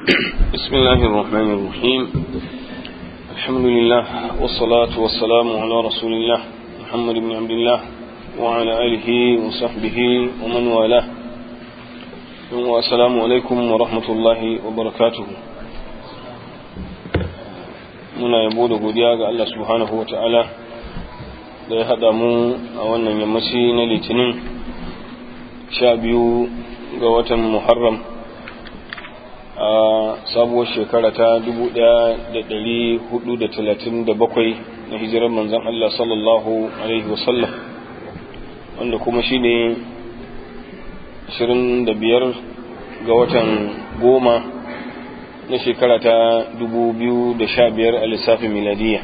بسم الله الرحمن الرحيم الحمد لله والصلاة والسلام على رسول الله محمد بن عبد الله وعلى آله وصحبه ومن والاه والسلام عليكم ورحمة الله وبركاته muna yabo da godiya ga Allah subhanahu wa ta'ala da ya haɗa mu a wannan yammaci na litinin sha biyu ga watan muharram a sabuwar shekara ta 1437 na hijirar manzan Allah sallallahu Alaihi wasallam wanda kuma shi ne 25 ga watan goma na shekara ta 2015 a lissafin miladiya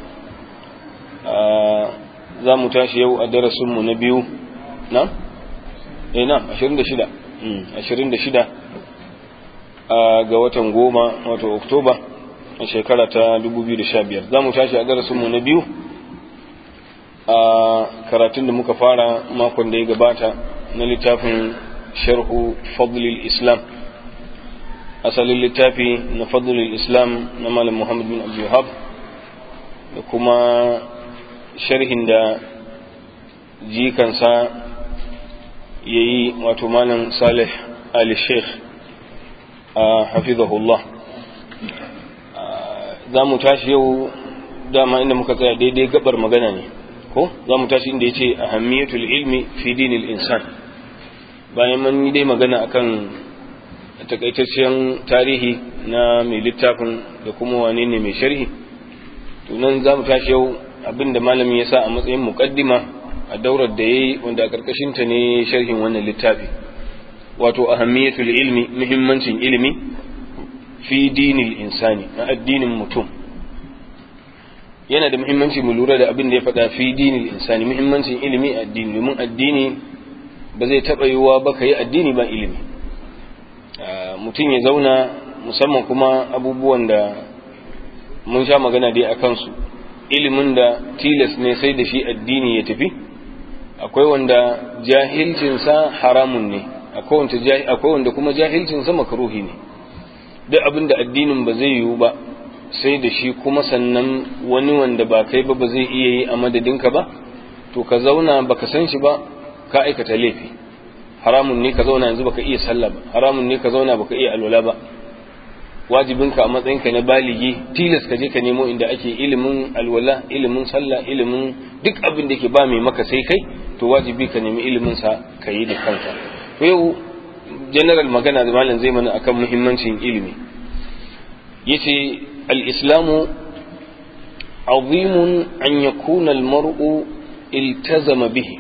za mu tashi yau a darasinmu na biyu na? eh na 26 26 ga watan goma wato oktoba a shekara ta 2015 za mu tashi a darasinmu na biyu a karatun da muka fara makon da ya gabata na littafin sharhu fadlil islam asalin littafi na fadlil islam na malam muhammad bin abdulhab da kuma sharhin da jikansa ya yi wato malam salih ali sheikh hafizahullah za mu tashi yau dama inda muka tsaya daidai gabar magana ne ko za mu tashi inda ya ce ahammiyatul ilmi fi dinil insan bayan mun yi dai magana akan takaitaccen tarihi na mai littafin da kuma wane ne mai sharhi to nan za mu tashi yau abinda malamin ya sa a matsayin muqaddima a daurar da yayi wanda a karkashin ta ne sharhin wannan littafi wato ahammiyatul ilmi muhimmancin ilimi fi dinil insani na addinin mutum yana da muhimmanci mu lura da abin da ya faɗa fi dinil insani muhimmancin ilimi a addini domin addini ba zai taɓa yiwuwa ba ka yi addini ba ilimi mutum ya zauna musamman kuma abubuwan da mun sha magana dai a kansu ilimin da tilas ne sai da shi addini ya tafi akwai wanda jahilcinsa haramun ne akwai wanda kuma jahilcinsa makaruhi ne duk abin da addinin ba zai yiwu ba sai da shi kuma sannan wani wanda ba kai ba ba zai iya yi a madadinka ba to ka zauna baka san shi ba ka aikata laifi haramun ne ka zauna yanzu baka iya sallah ba haramun ne ka zauna baka iya alwala ba wajibinka a matsayinka na baligi tilas ka je ka nemo inda ake ilimin alwala ilimin sallah ilimin duk abin da ke ba mai maka sai kai to wajibi ka nemi ilimin sa ka yi da kanka to yau general magana da malam zai mana akan muhimmancin ilimi yace al-islamu azimun an yakuna al-mar'u iltazama bihi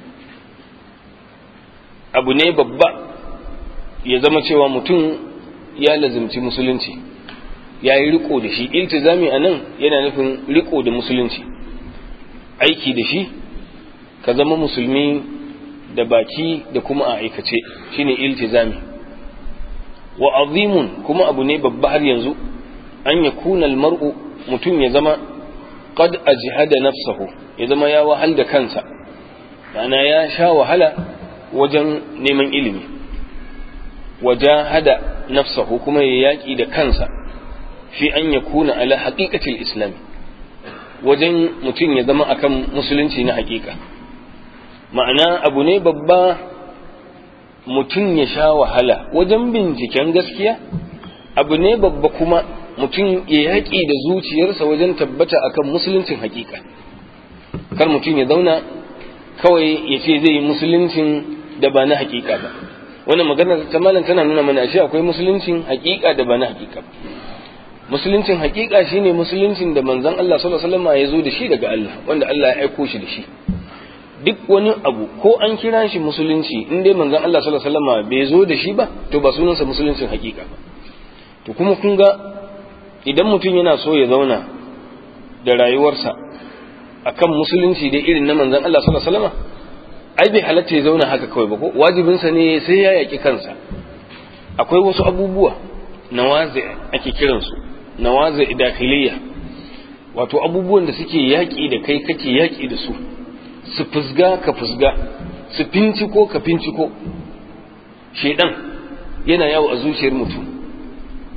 abu ne babba ya zama cewa mutum ya lazimci musulunci ya yi riko da shi iltizami a nan yana nufin riko da musulunci aiki da shi ka zama musulmi da baki da kuma a aikace shine iltizami wa azimun kuma abu ne babba har yanzu an ya kuna mar'u mutum ya zama qad ajhada nafsahu ya zama ya wahal da kansa ma'ana ya sha wahala wajen neman ilimi wajahada nafsahu kuma ya yaƙi da kansa fi an ya kuna ala haƙiƙatil islam wajen mutum ya zama akan musulunci na haƙiƙa ma'ana abu ne babba mutum ya sha wahala wajen binciken gaskiya abu ne babba kuma mutum ya yaƙi da zuciyarsa wajen tabbata akan musuluncin haƙiƙa kar mutum ya zauna kawai ya ce zai yi musuluncin da ba na haƙiƙa ba wannan magana ta malam tana nuna mana ashe akwai musuluncin haƙiƙa da ba na haƙiƙa ba musuluncin haƙiƙa shine musuluncin da manzon Allah sallallahu alaihi wasallam ya zo da shi daga Allah wanda Allah ya aiko shi da shi duk wani abu ko an kira shi musulunci in dai manzon Allah sallallahu alaihi wasallam bai zo da shi ba to ba sunansa musuluncin haƙiƙa ba to kuma kun ga idan mutum yana so ya zauna da rayuwarsa akan musulunci dai irin na manzon Allah sallallahu alaihi wasallam ai bai halatta ya zauna haka kawai ba ko wajibinsa ne sai ya yaƙi kansa akwai wasu abubuwa nawazi ake kiransu nawazi dakhiliya wato abubuwan da suke yaƙi da kai kake yaƙi da su su fusga ka fusga su finciko ka finciko shedan yana yawo a zuciyar mutum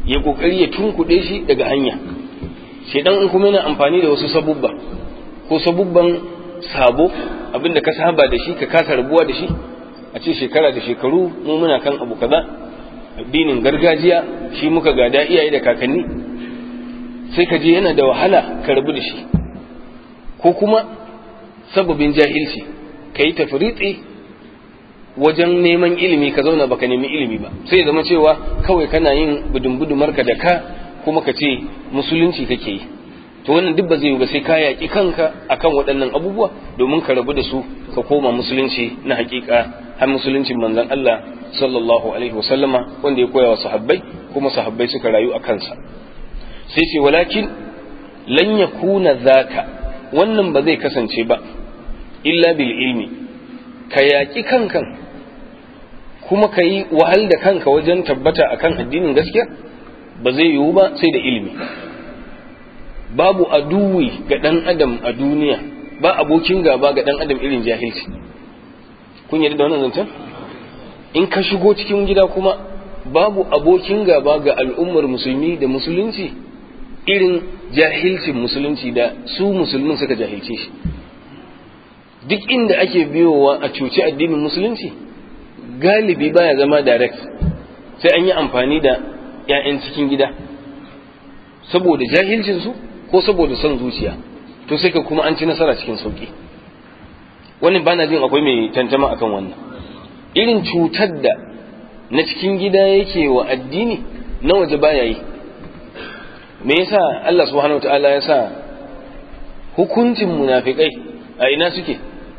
ya kokari ya tunkuɗe shi daga hanya shedan in kuma yana amfani da wasu sabubba ko sabubban sabo abinda ka saba da shi ka kasa rabuwa da shi a ce shekara da shekaru mu muna kan abu kaza addinin gargajiya shi muka gada iyaye da kakanni sai ka je yana da wahala ka rabu da shi ko kuma sababin jahilci ka yi tafritsi wajen neman ilimi ka zauna baka nemi ilimi ba sai zama cewa kawai kana yin budumbudumarka da ka kuma ka ce musulunci kake yi to wannan duk ba zai yi ba sai ka yaƙi kanka akan waɗannan abubuwa domin ka rabu da su ka koma musulunci na hakika har musuluncin manzon Allah sallallahu alaihi wasallama wanda ya koya wa sahabbai kuma sahabbai suka rayu a kansa sai ce walakin lan yakuna zaka wannan ba zai kasance ba illa bil ilmi ka yaƙi kankan kuma ka yi wahal da kanka wajen tabbata akan addinin gaskiya ba zai yiwu ba sai da ilimi babu aduwi ga ɗan adam a duniya ba abokin gaba ga ɗan adam irin jahilci kun yarda da wannan zancen in ka shigo cikin gida kuma babu abokin gaba ga al'ummar musulmi da musulunci irin jahilcin musulunci da su musulmin suka jahilce shi duk inda ake biyowa a cuci addinin musulunci galibi baya zama direct sai an yi amfani da 'ya'yan cikin gida saboda jahilcinsu ko saboda son zuciya to sai ka kuma an ci nasara cikin sauki wannan bana jin akwai mai tantama akan wannan irin cutar da na cikin gida yake wa addini na waje baya yi me yasa Allah subhanahu wataala ya sa hukuncin munafikai a ina suke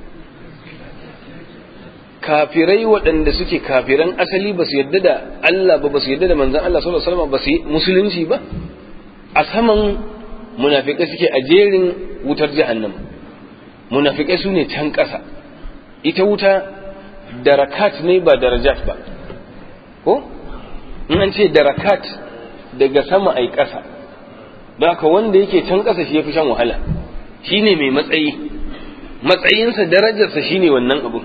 kafirai waɗanda suke kafiran asali ba su yadda da Allah ba ba su yadda da manzan Allah sallallahu alaihi wasallam ba su yi musulunci ba a saman munafikai suke a jerin wutar jahannam munafikai su ne can ƙasa ita wuta darakat ne ba darajat ba ko in an ce darakat daga sama ai ƙasa da haka wanda yake can ƙasa shi ya fi shan wahala shi ne mai matsayi matsayinsa darajarsa shi ne wannan abu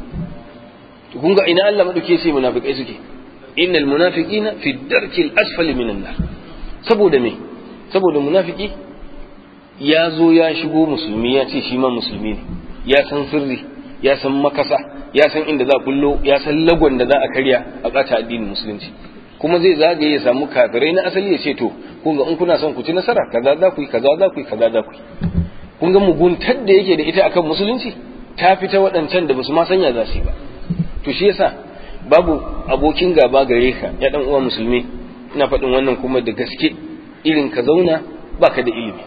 kun ga ina Allah maɗauke sai munafikai suke innal munafiqina fi darkil asfali minan nar saboda me saboda munafiki ya zo ya shigo musulmi ya ce shi ma musulmi ne ya san sirri ya san makasa ya san inda za a kullo ya san lagon da za a karya a ɓata addinin musulunci kuma zai zagaye ya samu kafirai na asali ya ce to kun ga in kuna son ku ci nasara kaza za ku yi kaza za ku yi kaza za ku yi kun ga muguntar da yake da ita akan musulunci ta fita waɗancan da basu ma sanya za su yi ba to shi yasa babu abokin gaba gare ka ya dan uwa musulmi ina faɗin wannan kuma da gaske irin ka zauna baka da ilimi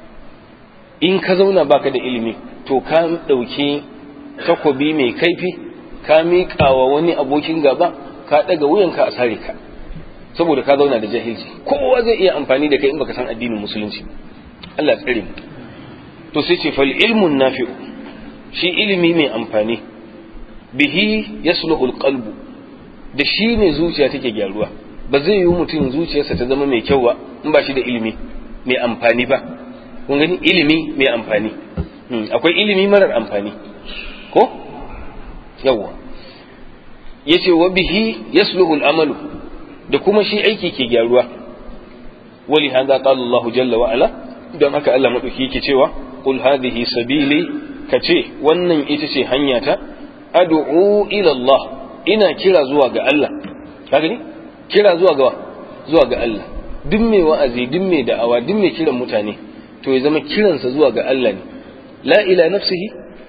in ka zauna baka da ilimi to ka ɗauki takobi mai kaifi ka miƙa wa wani abokin gaba ka ɗaga wuyanka a sare ka saboda ka zauna da jahilci kowa zai iya amfani da kai in baka san addinin musulunci Allah tsare mu to sai ce fal ilmun nafi'u shi ilimi mai amfani bihi yasluhul qalbu da shi ne zuciya take gyaruwa ba zai yi mutum zuciyarsa ta zama mai kyau ba in ba shi da ilimi mai amfani ba kun gani ilimi mai amfani akwai ilimi marar amfani ko yawwa yace wa bihi yasluhul amalu da kuma shi aiki ke gyaruwa wali hada qala Allah jalla wa ala don haka Allah madauki yake cewa qul hadhihi sabili kace wannan ita ce hanyata ad'u ila Allah ina kira zuwa ga Allah ka gani kira zuwa ga zuwa ga Allah duk mai wa'azi duk mai da'awa duk mai kiran mutane to ya zama kiransa zuwa ga Allah ne la ila nafsihi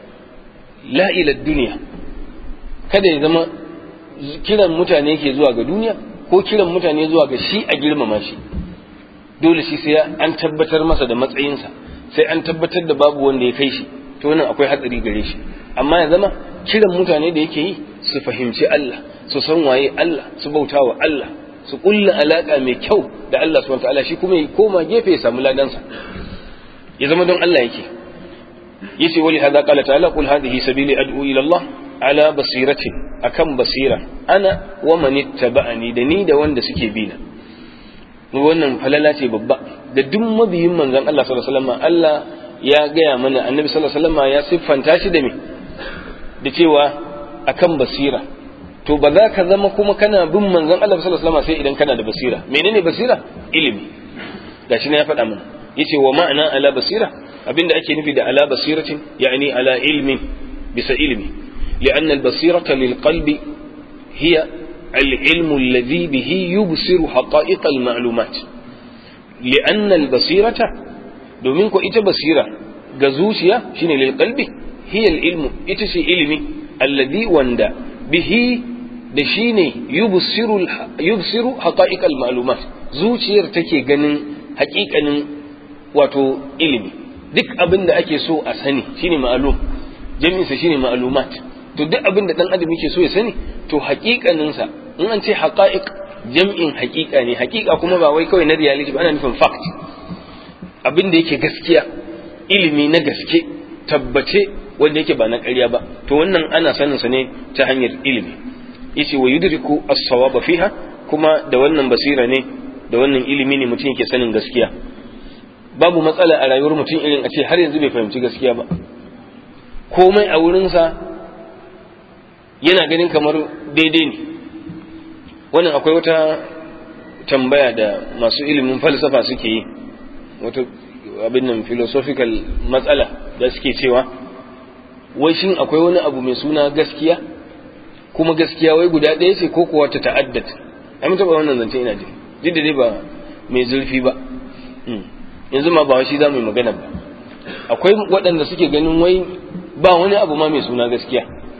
la ila dunya kada ya zama kiran mutane ke zuwa ga duniya ko kiran mutane zuwa ga shi a girmama shi dole shi sai an tabbatar masa da matsayinsa sai an tabbatar da babu wanda ya kai shi to wannan akwai hatsari gare shi amma ya zama kiran mutane da yake yi su fahimci Allah su san waye Allah su bauta wa Allah su kulla alaka mai kyau da Allah subhanahu wataala shi kuma ya koma gefe ya samu ladansa ya zama don Allah yake yace wali hada qala ta'ala qul hadhihi sabili ad'u ila Allah ala basiratin akan basira ana wa man ittaba'ani da ni da wanda suke bi na wannan falala ce babba da duk mabiyin manzon Allah sallallahu alaihi wasallam Allah ya gaya mana annabi sallallahu alaihi wasallam ya siffanta shi da me da cewa akan basira to ba za ka zama kuma kana bin manzon Allah sallallahu alaihi wasallam sai idan kana da basira menene basira ilimi gashi ne ya faɗa mana yace wa ma'ana ala basira abinda ake nufi da ala basiratin yani ala ilmin bisa ilmi لأن البصيرة للقلب هي العلم الذي به يبصر حقائق المعلومات لأن البصيرة domin ko ita basira ga zuciya shine lil qalbi hiya al ilmu ita ce ilimi alladhi wanda bihi da shine yubsiru yubsiru haqa'iq al ma'lumat zuciyar take ganin haƙiƙanin wato ilimi duk abin da ake so a sani shine ma'lum jami'in sa shine ma'lumat to duk abin da dan adam yake so ya sani to haƙiƙanin sa in an ce haqa'iq jam'in haƙiƙa ne haƙiƙa kuma ba wai kawai na reality ba ana nufin fact abin da yake gaskiya ilimi na gaske tabbace wanda yake ba na ƙarya ba to wannan ana sanin sa ne ta hanyar ilimi yace wa yudriku as-sawaba fiha kuma da wannan basira ne da wannan ilimi ne mutum yake sanin gaskiya babu matsala a rayuwar mutum irin a ce har yanzu bai fahimci gaskiya ba komai a wurinsa yana ganin kamar daidai ne wannan akwai wata tambaya da masu ilimin falsafa suke yi wata abin nan philosophical matsala da suke cewa wai shin akwai wani abu mai suna gaskiya kuma gaskiya wai guda ɗaya ce ko kuwa ta ta'addat ai mun taɓa wannan zance ina ji duk da dai ba mai zurfi ba yanzu ma ba shi za mu yi magana ba akwai waɗanda suke ganin wai ba wani abu ma mai suna gaskiya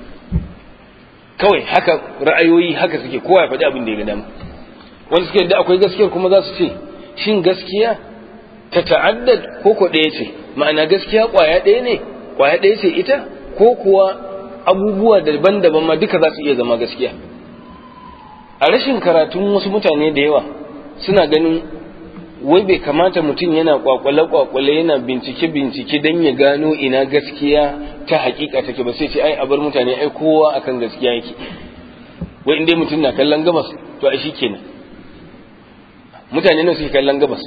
kawai haka ra'ayoyi haka suke kowa ya faɗi abin da ya ga dama wanda suke da akwai gaskiyar kuma za su ce shin gaskiya ta ta'addad ko ko ɗaya ce ma'ana gaskiya ƙwaya ɗaya ne ƙwaya ɗaya ce ita ko kuwa abubuwa daban-daban ma duka za su iya zama gaskiya a rashin karatun wasu mutane da yawa suna ganin wai bai kamata mutum yana kwakwale-kwakwale yana bincike-bincike don ya gano ina gaskiya ta hakika take ba sai ce ai a bar mutane ai kowa akan gaskiya yake wai inda mutum na kallon gabas to ai kenan mutane nan suke kallon gabas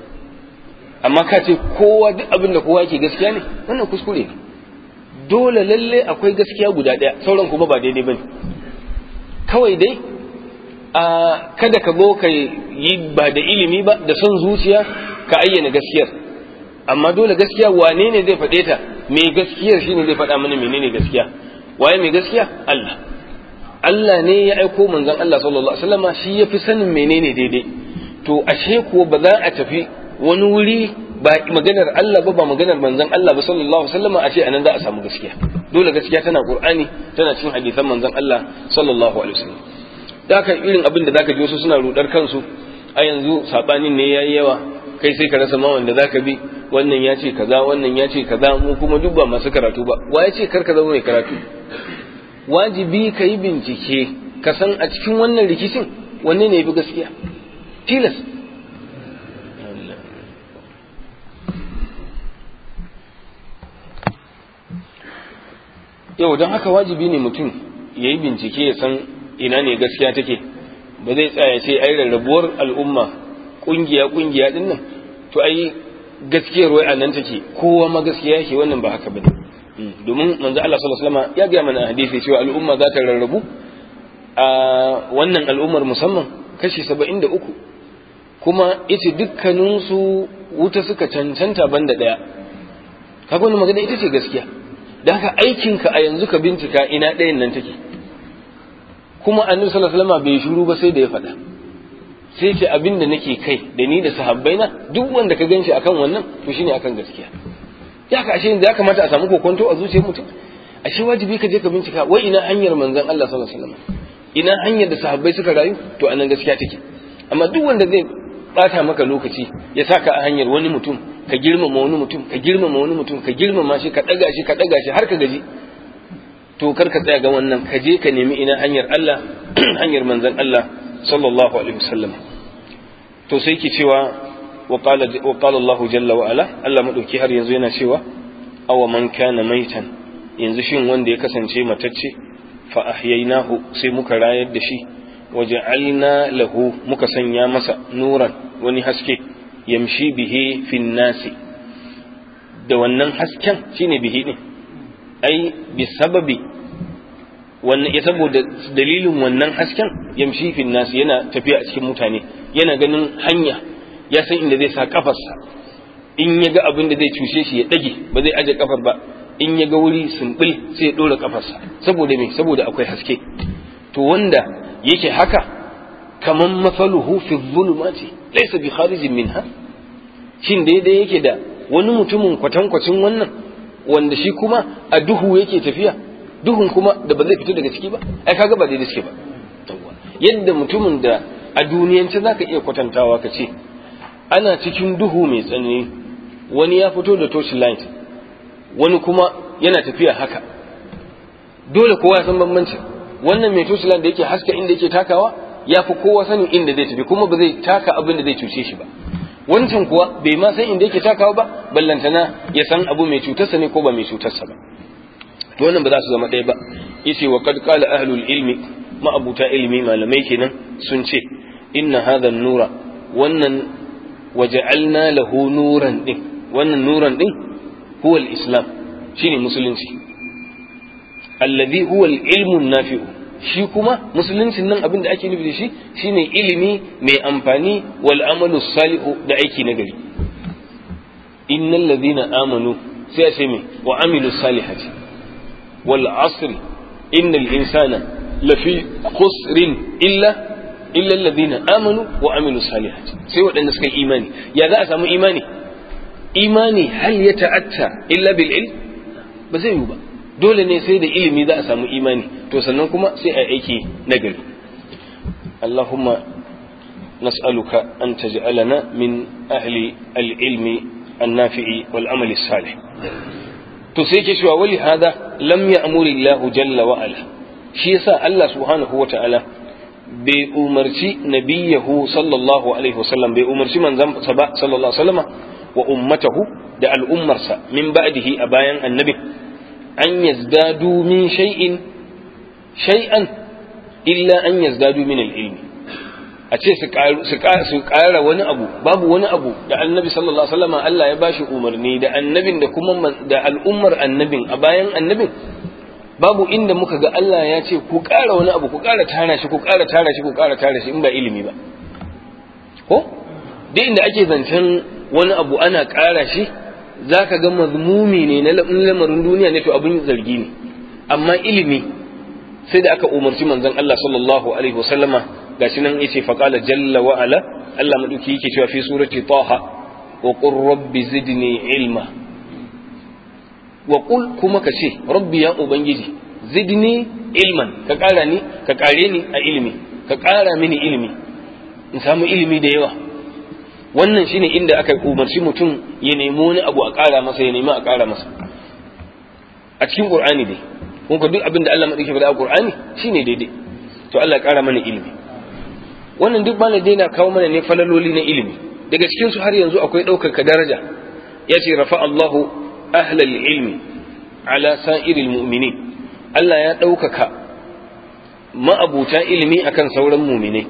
amma ka ce kowa duk abin da kowa yake gaskiya ne wannan kuskure ne dole lalle akwai gaskiya guda ɗaya sauran kuma ba daidai bane kawai dai a kada ka zo ka yi ba da ilimi ba da son zuciya ka ayyana gaskiyar amma dole gaskiya wane ne zai faɗe ta mai gaskiyar shine zai faɗa mana menene gaskiya waye mai gaskiya Allah Allah ne ya aiko manzon Allah sallallahu alaihi wasallam shi yafi sanin menene daidai to ashe ko ba za a tafi wani wuri ba maganar Allah ba ba maganar manzon Allah ba sallallahu alaihi wasallam a ce anan za a samu gaskiya dole gaskiya tana Qur'ani tana cikin hadisan manzon Allah sallallahu alaihi wasallam da haka irin abin da zaka ji wasu suna rudar kansu a yanzu sabanin ne yayi yawa kai sai ka rasa ma wanda zaka bi wannan ya ce kaza wannan ya ce kaza mu kuma duk ba masu karatu ba wa ya ce kar ka zama mai karatu wajibi ka yi bincike ka san a cikin wannan rikicin wanne ne ya fi gaskiya tilas yau don haka wajibi ne mutum ya yi bincike ya san ina ne gaskiya take ba zai tsaya ce ai rarrabuwar al'umma kungiya kungiya din nan to ai gaskiyar wai anan take kowa ma gaskiya yake wannan ba haka bane domin manzo Allah sallallahu alaihi wasallam ya ga mana hadisi cewa al'umma za ta rarrabu a wannan al'ummar musamman kashi 73 kuma ita dukkanin su wuta suka cancanta banda daya kaga wannan magana ita ce gaskiya dan haka aikinka a yanzu ka bincika ina ɗayan nan take kuma annabi sallallahu alaihi wasallam bai shiru ba sai da ya faɗa sai ce abin da nake kai da ni da sahabbai na duk wanda ka ganshi akan wannan to shine akan gaskiya ya ka ashe ya kamata a samu kokonto a zuciyar mutum ashe wajibi ka je ka bincika wai ina hanyar manzon Allah sallallahu alaihi wasallam ina hanyar da sahabbai suka rayu to anan gaskiya take amma duk wanda zai bata maka lokaci ya saka a hanyar wani mutum ka girmama wani mutum ka girmama wani mutum ka girmama shi ka daga shi ka daga shi har ka gaji to kar ka tsaya ga wannan ka je ka nemi ina hanyar Allah hanyar manzon Allah sallallahu alaihi wasallam to sai ki cewa wa qala wa qala Allah jalla wa ala Allah madauki har yanzu yana cewa aw man kana maitan yanzu shin wanda ya kasance matacce fa ahyaynahu sai muka rayar da shi waja'alna lahu muka sanya masa nuran wani haske yamshi bihi fin nasi da wannan hasken shine bihi din ai bi sababi wannan ya saboda dalilin wannan hasken yamshi fil nas yana tafiya a cikin mutane yana ganin hanya ya san inda zai sa kafarsa in ya ga abin da zai cushe shi ya dage ba zai aje kafar ba in ya ga wuri sumbil sai ya dora kafarsa saboda me saboda akwai haske to wanda yake haka kaman masaluhu fi dhulumati laysa bi kharijin minha shin daidai yake da wani mutumin kwatankwacin wannan wanda shi kuma a duhu yake tafiya duhun kuma da ba zai fito daga ciki ba ai kaga ba daidai suke ba yadda mutumin da a duniyance zaka iya kwatantawa ka ce ana cikin duhu mai tsanani wani ya fito da torchlight wani kuma yana tafiya haka dole kowa ya san bambancin wannan mai torchlight da yake haska inda yake takawa ya fi kowa sanin inda zai tafi kuma ba zai taka abin da zai cuce shi ba wancan kuwa bai ma san inda yake takawa ba ballantana ya san abu mai cutarsa ne ko ba mai cutarsa ba to wannan ba za su zama ɗaya ba yace wa qad qala ahlul ilmi ma'abuta ilmi malamai kenan sun ce inna hadha nura wannan waja'alna lahu nuran din wannan nuran din huwa al-islam shine musulunci alladhi huwa al-ilmu nafi'u shi kuma musuluncin nan abin da ake nufi da shi shine ilimi mai amfani wal amalu salihu da aiki na gari innal ladhina amanu sai a ce me wa amilu salihati wal asr innal insana lafi khusrin illa illa alladhina amanu wa amilu salihati sai waɗanda suka yi imani ya za a samu imani imani hal ya ta'atta illa bil ilm ba zai yi ba dole ne sai da ilimi za a samu imani to sannan kuma sai a aiki nagari Allahumma nas'aluka an taj'alana min ahli al-ilmi an-nafi'i wal amali salih to sai ke cewa wali hada lam ya'muri Allah jalla wa ala shi yasa Allah subhanahu wa ta'ala bai umarci nabiyahu sallallahu alaihi wasallam bai umarci manzon sa ba sallallahu alaihi wasallama wa ummatahu da al'ummarsa min ba'dihi a bayan annabi an yazdadu min shay'in shay'an illa an yazdadu min al-ilmi a ce su ƙara wani abu babu wani abu da annabi sallallahu alaihi wasallam Allah ya bashi umarni da annabin da kuma da al'ummar annabin a bayan annabin babu inda muka ga Allah ya ce ku ƙara wani abu ku ƙara tara shi ku ƙara tara shi ku ƙara tara shi in ba ilimi ba ko duk inda ake zancen wani abu ana ƙara shi za ka ga mazmumi ne na lamarin duniya ne to abin zargi ne amma ilimi sai da aka umarci manzon Allah sallallahu alaihi wasallama gashi nan yace faqala jalla wa ala Allah maduki yake cewa fi surati taha wa qur rabbi zidni ilma wa qul kuma ka ce rabbi ya ubangiji zidni ilman ka ƙara ni ka ƙare ni a ilimi ka ƙara mini ilimi in samu ilimi da yawa wannan shine inda aka umarci mutum ya nemi wani abu a ƙara masa ya nemi a ƙara masa a cikin qur'ani dai kun ka duk abin da Allah madauki faɗa a qur'ani shine daidai to Allah ƙara mana ilimi wannan duk bana daina kawo mana ne falaloli na ilimi daga cikin su har yanzu akwai ɗaukaka daraja ya ce rafa Allahu ahlal ilmi ala sa'iril mu'minin Allah ya ɗaukaka ma'abuta ilimi akan sauran muminai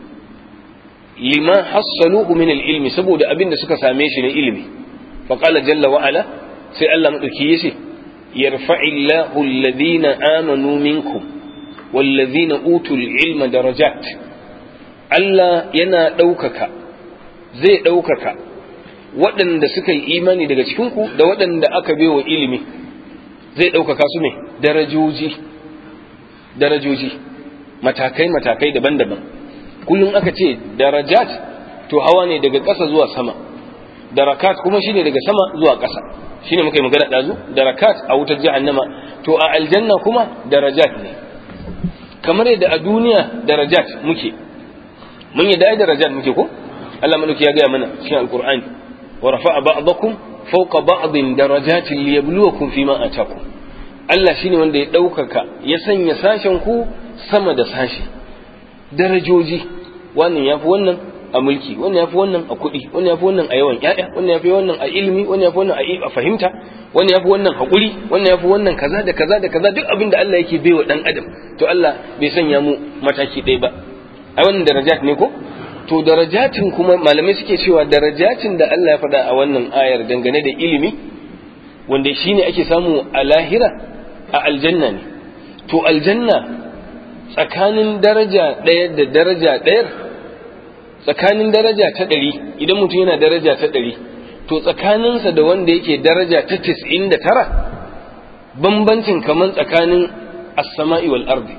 lima hassaluhu min ilmi saboda abin da suka same shi na ilimi fa qala jalla wa ala sai Allah madauki yace yarfa'illahu alladhina amanu minkum walladhina utul ilma darajat Allah yana ɗaukaka zai ɗaukaka waɗanda suka yi imani daga cikinku da waɗanda aka baiwa ilimi zai ɗaukaka su ne darajoji darajoji matakai matakai daban-daban kullum aka ce darajat to hawa ne daga ƙasa zuwa sama darakat kuma shine daga sama zuwa ƙasa shine muka yi magana ɗazu darakat a wutar jahannama to a aljanna kuma darajat ne kamar yadda a duniya darajat muke mun yi da darajat muke ko Allah madauki ya gaya mana cikin alqur'ani wa rafa'a ba'dakum fawqa ba'din darajatin liyabluwakum fima atakum Allah shine wanda ya ɗaukaka ya sanya sashen ku sama da sashi darajoji wannan yafi wannan a mulki wannan yafi wannan a kuɗi wannan yafi wannan a yawan ƴaƴa wannan yafi wannan a ilimi wannan yafi wannan a fahimta wannan yafi wannan haƙuri wannan yafi wannan kaza da kaza da kaza duk abin da Allah yake baiwa dan adam to Allah bai sanya mu mataki ɗaya ba ai wannan darajat ne ko to darajatin kuma malamai suke cewa darajatin da Allah ya faɗa a wannan ayar dangane da ilimi wanda shine ake samu a lahira a aljanna ne to aljanna tsakanin daraja ɗaya da daraja ɗayar tsakanin daraja ta ɗari idan mutum yana daraja ta ɗari to tsakaninsa da wanda yake daraja ta tis'in da tara bambancin kamar tsakanin as-sama'i wal ardi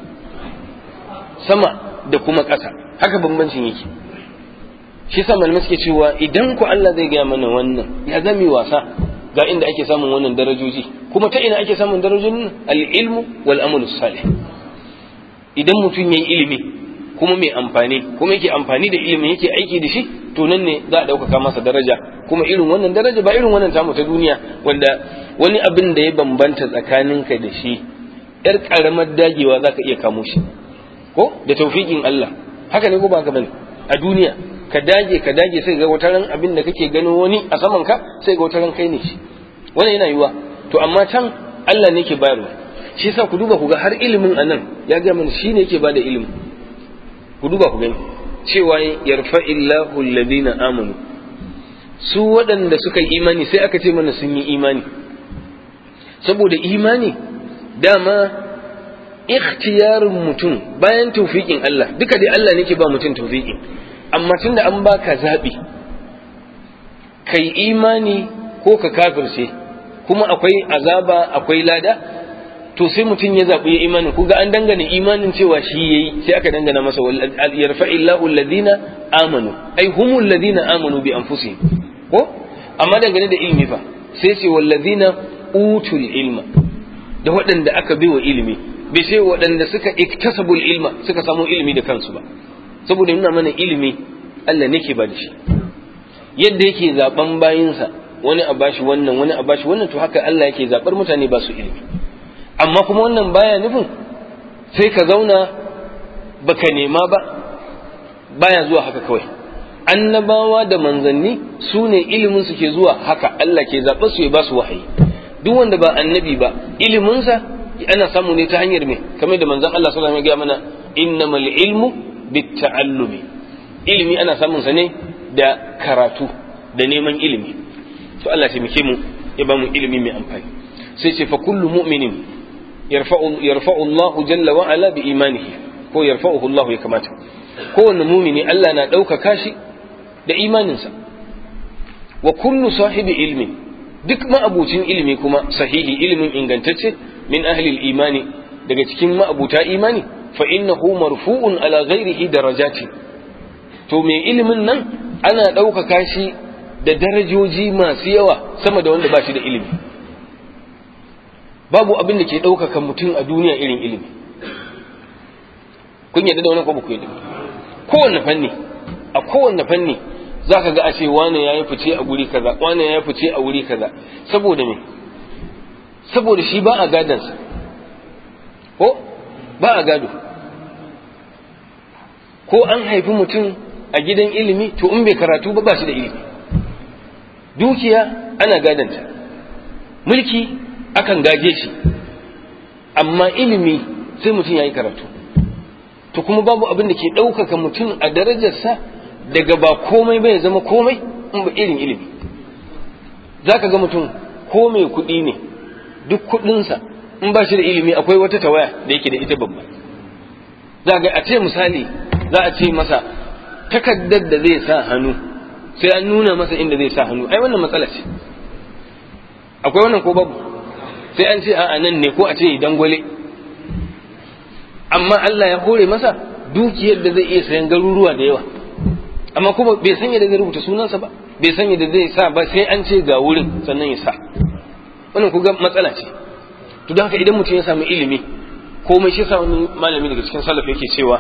sama da kuma ƙasa haka bambancin yake shi yasa malamai suke cewa idan ku Allah zai gaya mana wannan ya zami wasa ga inda ake samun wannan darajoji kuma ta ina ake samun darajojin al-ilmu wal amalu salih idan mutum yayi ilimi kuma mai amfani kuma yake amfani da ilimin yake aiki da shi to nan ne za a ɗaukaka masa daraja kuma irin wannan daraja ba irin wannan tamu ta duniya wanda wani abin da ya bambanta tsakaninka da shi yar karamar dagewa za ka iya kamo shi ko da taufiƙin Allah haka ne ko ba ka bane a duniya ka dage ka dage sai ga wataran abin da kake gano wani a saman ka sai ga wataran kai ne shi wannan yana yiwa to amma can Allah ne ke bayarwa shi yasa ku duba ku ga har ilimin anan ya ga mana shi ne yake bada ilimi ku duba ku gani cewa yarfa'illahu alladhina amanu su waɗanda suka yi imani sai aka ce mana sun yi imani saboda imani dama ikhtiyarin mutum bayan taufiƙin Allah duka dai Allah ne ke ba mutum taufiƙin amma tunda an baka zaɓi kai imani ko ka kafirce kuma akwai azaba akwai lada to sai mutum ya zaɓi ya imanin ku ga an dangana imanin cewa shi yayi sai aka dangana masa yarfa'illahu alladhina amanu ai humul ladina amanu bi anfusihim ko amma dangane da ilimi fa sai ce walladhina utul ilma da waɗanda aka biwa ilimi bai sai waɗanda suka iktasabul ilma suka samu ilimi da kansu ba saboda nuna mana ilimi Allah ne ke ba da shi yadda yake zaben bayinsa wani a bashi wannan wani a bashi wannan to haka Allah yake zabar mutane ba su ilimi amma kuma wannan baya nufin sai ka zauna baka nema ba baya zuwa haka kawai annabawa da manzanni su ne ilimin su ke zuwa haka Allah ke zaɓa su ya ba su wahayi duk wanda ba annabi ba iliminsa ana samu ne ta hanyar me kamar da manzon Allah sallallahu alaihi wasallam ya mana innamal ilmu bitta'allumi ilimi ana samun sa ne da karatu da neman ilimi to Allah ya taimake mu ya ba mu ilimi mai amfani sai ce fa kullu mu'minin yarfa'u yarfa'u Allahu jalla wa ala bi imanihi ko yarfa'uhu Allah ya kamata kowanne mumini Allah na ɗaukaka shi da imaninsa wa kullu sahibi ilmin duk ma'abucin ilimi kuma sahihi ilimin ingantacce min ahli imani daga cikin ma'abuta imani fa innahu marfu'un ala ghairihi darajati to mai ilimin nan ana ɗaukaka shi da darajoji masu yawa sama da wanda ba shi da ilimi babu abin da ke ɗaukaka mutum a duniya irin ilimi kun yadda da wani ko ba ku yadda kowanne fanni a kowanne fanni za ka ga a ce wane ya yi fice a guri kaza wane ya yi fice a wuri kaza saboda me saboda shi ba a gadansa ko ba a gado ko an haifi mutum a gidan ilimi to in bai karatu ba ba shi da ilimi dukiya ana gadanta mulki akan gaje shi amma ilimi sai mutum ya yi karatu to kuma babu abin da ke ɗaukaka mutum a darajarsa daga ba komai bai zama komai in ba irin ilimi za ka ga mutum ko mai kuɗi ne duk kuɗinsa in ba shi da ilimi akwai wata tawaya da yake da ita babba za ga a ce misali za a ce masa takaddar da zai sa hannu sai an nuna masa inda zai sa hannu ai wannan matsala ce akwai wannan ko babu sai an ce a'a nan ne ko a ce dangwale amma Allah ya hore masa dukiyar da zai iya sayan garuruwa da yawa amma kuma bai sanya da zai rubuta sunansa ba bai sanya da zai sa ba sai an ce ga wurin sannan ya sa wannan kuga matsala ce to don haka idan mutum ya samu ilimi komai shi sa wani malami daga cikin salaf yake cewa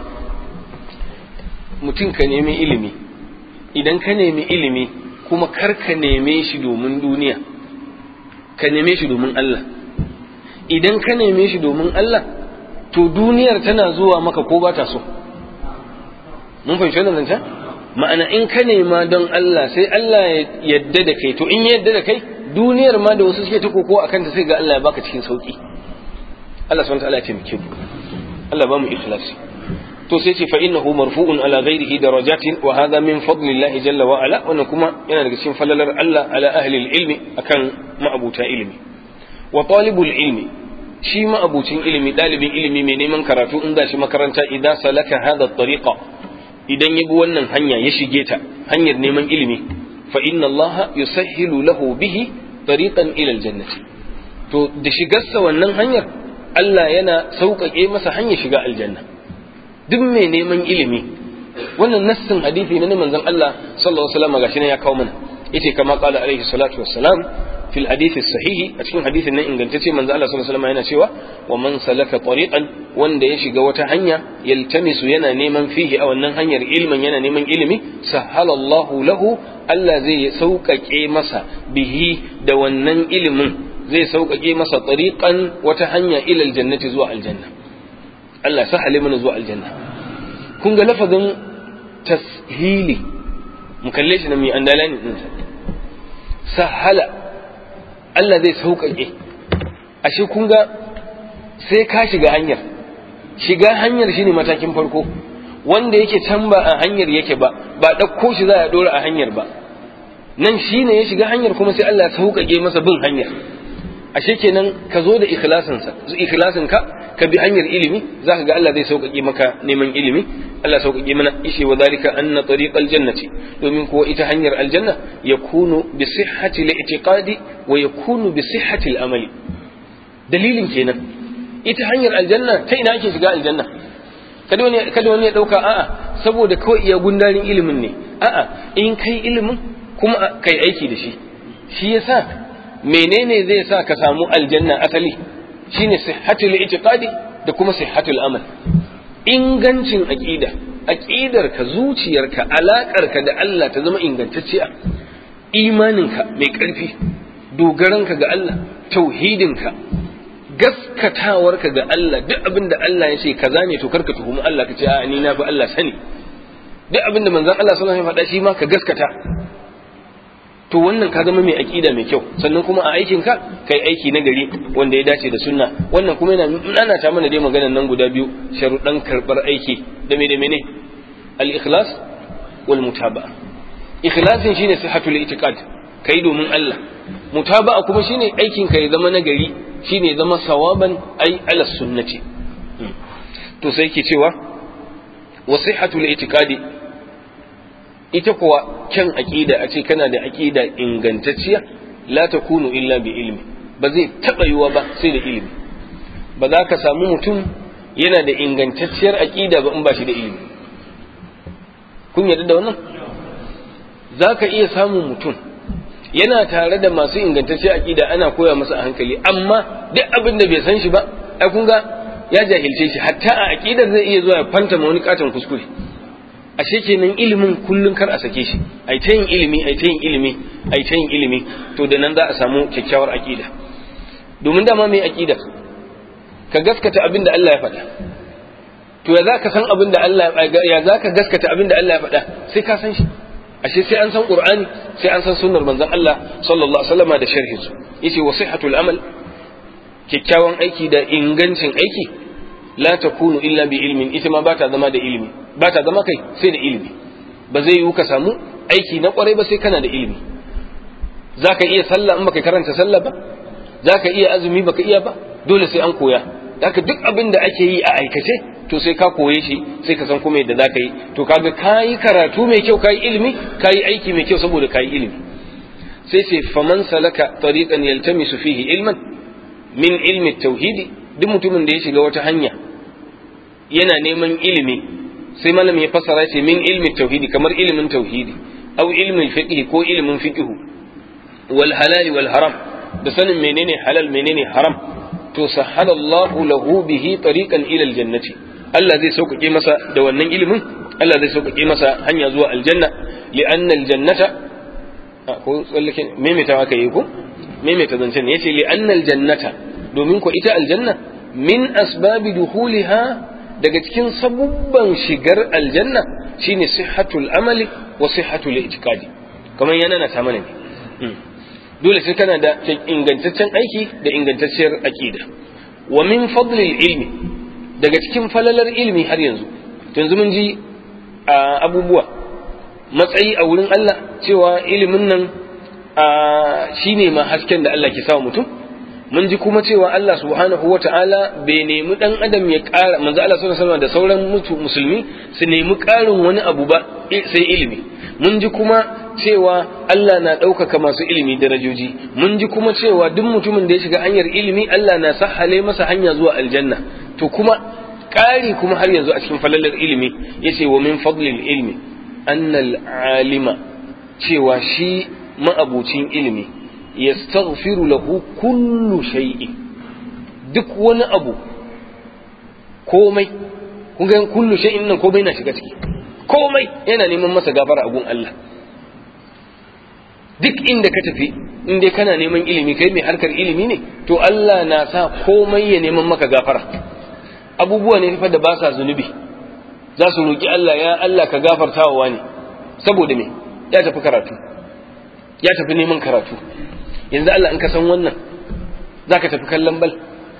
mutum ka nemi ilimi idan ka nemi ilimi kuma kar ka neme shi domin duniya ka neme shi domin Allah idan ka neme shi domin Allah to duniyar tana zuwa maka ko ba ta so mun fahimci wannan zancen ma'ana in ka nema don Allah sai Allah ya yadda da kai to in ya yadda da kai duniyar ma da wasu suke ta koko akan ta sai ga Allah ya baka cikin sauki Allah subhanahu wa ta'ala ya taimake mu Allah ba mu ikhlasi to sai ce fa innahu marfu'un ala ghairihi darajatin wa hadha min fadlillahi jalla wa ala wannan kuma yana daga cikin falalar Allah ala ahli ilmi akan ma'abuta ilmi wa talibul ilmi shi ma abucin ilimi ɗalibin ilimi mai neman karatu in shi makaranta idan salaka hada tariqa idan ya bi wannan hanya ya shige ta hanyar neman ilimi fa inna allaha yusahhilu lahu bihi tariqan ila aljannati to da shigarsa wannan hanyar Allah yana sauƙaƙe masa hanyar shiga aljanna duk mai neman ilimi wannan nassin hadisi na manzon Allah sallallahu alaihi wasallam gashi ne ya kawo mana yace kama qala alaihi salatu wassalam fil hadisi sahihi a cikin hadisin nan ingantacce manzo Allah sallallahu alaihi wasallam yana cewa wa man salaka tariqan wanda ya shiga wata hanya yaltamisu yana neman fihi a wannan hanyar ilmin yana neman ilimi sahalallahu lahu Allah zai sauƙaƙe masa bihi da wannan ilimin zai sauƙaƙe masa tariqan wata hanya ilal jannati zuwa aljanna Allah sahale mana zuwa aljanna kun ga lafazin tashili mu kalle shi na mai andalani ɗinsa sahala Allah zai sauƙaƙe ashe kun ga sai ka shiga hanyar shiga hanyar shine matakin farko wanda yake can ba a hanyar yake ba ba ɗauko shi za a ɗora a hanyar ba nan shine ya shiga hanyar kuma sai Allah ya sauƙaƙe masa bin hanyar ashe kenan ka zo da ikhlasinsa ikhlasin ka ka bi hanyar ilimi zaka ga Allah zai sauƙaƙe maka neman ilimi Allah sauƙaƙe mana ishe wa zalika anna tariqal jannati domin kuwa ita hanyar aljanna yakunu bi sihhati al-i'tiqadi wa yakunu bi sihhati al-amali dalilin kenan ita hanyar aljanna ta ina ake shiga aljanna kada wani kada wani ya dauka a'a saboda kawai iya gundarin ilimin ne a'a in kai ilimin kuma kai aiki da shi shi yasa menene zai sa ka samu aljanna asali shine sihhatul i'tiqadi da kuma sihhatul amal ingancin aqida aqidar ka zuciyarka alakar ka da Allah ta zama ingantacciya imaninka mai karfi dogaranka ga Allah tauhidinka gaskatawarka ga Allah duk abin da Allah ya ce kaza ne to karka tuhumi Allah ka ce a ni na bi Allah sani duk abin da manzon Allah sallallahu alaihi wasallam ya faɗa shi ma ka gaskata to wannan ka zama mai aƙida mai kyau sannan kuma a aikin ka kai aiki na gari wanda ya dace da sunna wannan kuma yana nana ta mana dai maganar nan guda biyu sharuɗan karɓar aiki da me da mene al-ikhlas wal mutaba'a ikhlasin shine sihhatul itiqad kai domin Allah mutaba'a kuma shine aikin ka ya zama na gari shine ya zama sawaban ai ala sunnati to sai ke cewa wa sihhatul itiqadi ita kuwa kyan aƙida a ce kana da aƙida ingantacciya la takunu illa bi ilmi ba zai taɓa yiwa ba sai da ilimi ba za ka samu mutum yana da ingantacciyar aƙida ba in ba shi da ilimi kun yarda da wannan za ka iya samun mutum yana tare da masu ingantacciyar aƙida ana koya masa a hankali amma duk abin da bai san shi ba ai kun ga ya jahilce shi hatta a aƙidar zai iya zuwa ya fanta ma wani katon kuskure ashe kenan ilimin kullun kar a sake shi ai ta yin ilimi ai ta yin ilimi ai ta yin ilimi to da nan za a samu kyakkyawar aqida domin dama mai aqida ka gaskata abin da Allah ya faɗa to ya zaka san abin da Allah ya zaka gaskata abin da Allah ya faɗa sai ka san shi ashe sai an san qur'ani sai an san sunnar manzon Allah sallallahu alaihi wasallam da sharhin su yace wasihatul amal kyakkyawan aiki da ingancin aiki la takunu illa bi ilmin ita ma ba ta zama da ilimi ba ta zama kai sai da ilimi ba zai yiwu ka samu aiki na kwarai ba sai kana da ilimi za ka iya sallah in baka karanta sallah ba za ka iya azumi baka iya ba dole sai an koya haka duk abin da ake yi a aikace to sai ka koye shi sai ka san kuma yadda za ka yi to kaga ka yi karatu mai kyau ka yi ilimi ka yi aiki mai kyau saboda ka yi ilimi sai sai faman salaka tariqan yaltamisu fihi ilman min ilmi tauhidi duk mutumin da ya shiga wata hanya yana neman ilimi sai malam ya fassara ce min ilmi tauhidi kamar ilimin tauhidi au ilmin fiqh ko ilimin fiqh wal halal wal haram da sanin menene halal menene haram to sahalallahu lahu bihi tariqan ila aljannati Allah zai sauƙaƙe masa da wannan ilimin Allah zai sauƙaƙe masa hanya zuwa aljanna li'anna aljannata ko tsallake maimaita aka yi ko maimaita zancen yace li'anna aljannata domin ko ita aljanna min asbabi duhuliha daga cikin sabubban shigar aljanna shine sihhatul amali wa sihhatul i'tiqadi kamar yana na mana ne dole sai kana da ingantaccen aiki da ingantacciyar aqida wa min fadlil ilmi daga cikin falalar ilmi har yanzu to yanzu mun ji abubuwa matsayi a wurin Allah cewa ilimin nan shine ma hasken da Allah ke sa mutum mun ji kuma cewa Allah subhanahu wata'ala bai nemi dan adam ya ƙara manzo Allah sallallahu alaihi da sauran musulmi su nemi ƙarin wani abu ba sai ilimi mun ji kuma cewa Allah na ɗaukaka masu ilimi darajoji mun ji kuma cewa duk mutumin da ya shiga hanyar ilimi Allah na sahale masa hanya zuwa aljanna to kuma ƙari kuma har yanzu a cikin falalar ilimi yace wa min fadlil ilmi annal alima cewa shi ma'abucin ilimi yastaghfiru lahu kullu shay'in duk wani abu komai kun ga kullu shay'in nan komai na shiga ciki komai yana neman masa gafara a gun Allah duk inda ka tafi in dai kana neman ilimi kai mai harkar ilimi ne to Allah na sa komai ya neman maka gafara abubuwa ne fa da ba sa zunubi za su roki Allah ya Allah ka gafarta wa wani saboda me ya tafi karatu ya tafi neman karatu yanzu Allah in ka san wannan za ka tafi kallon bal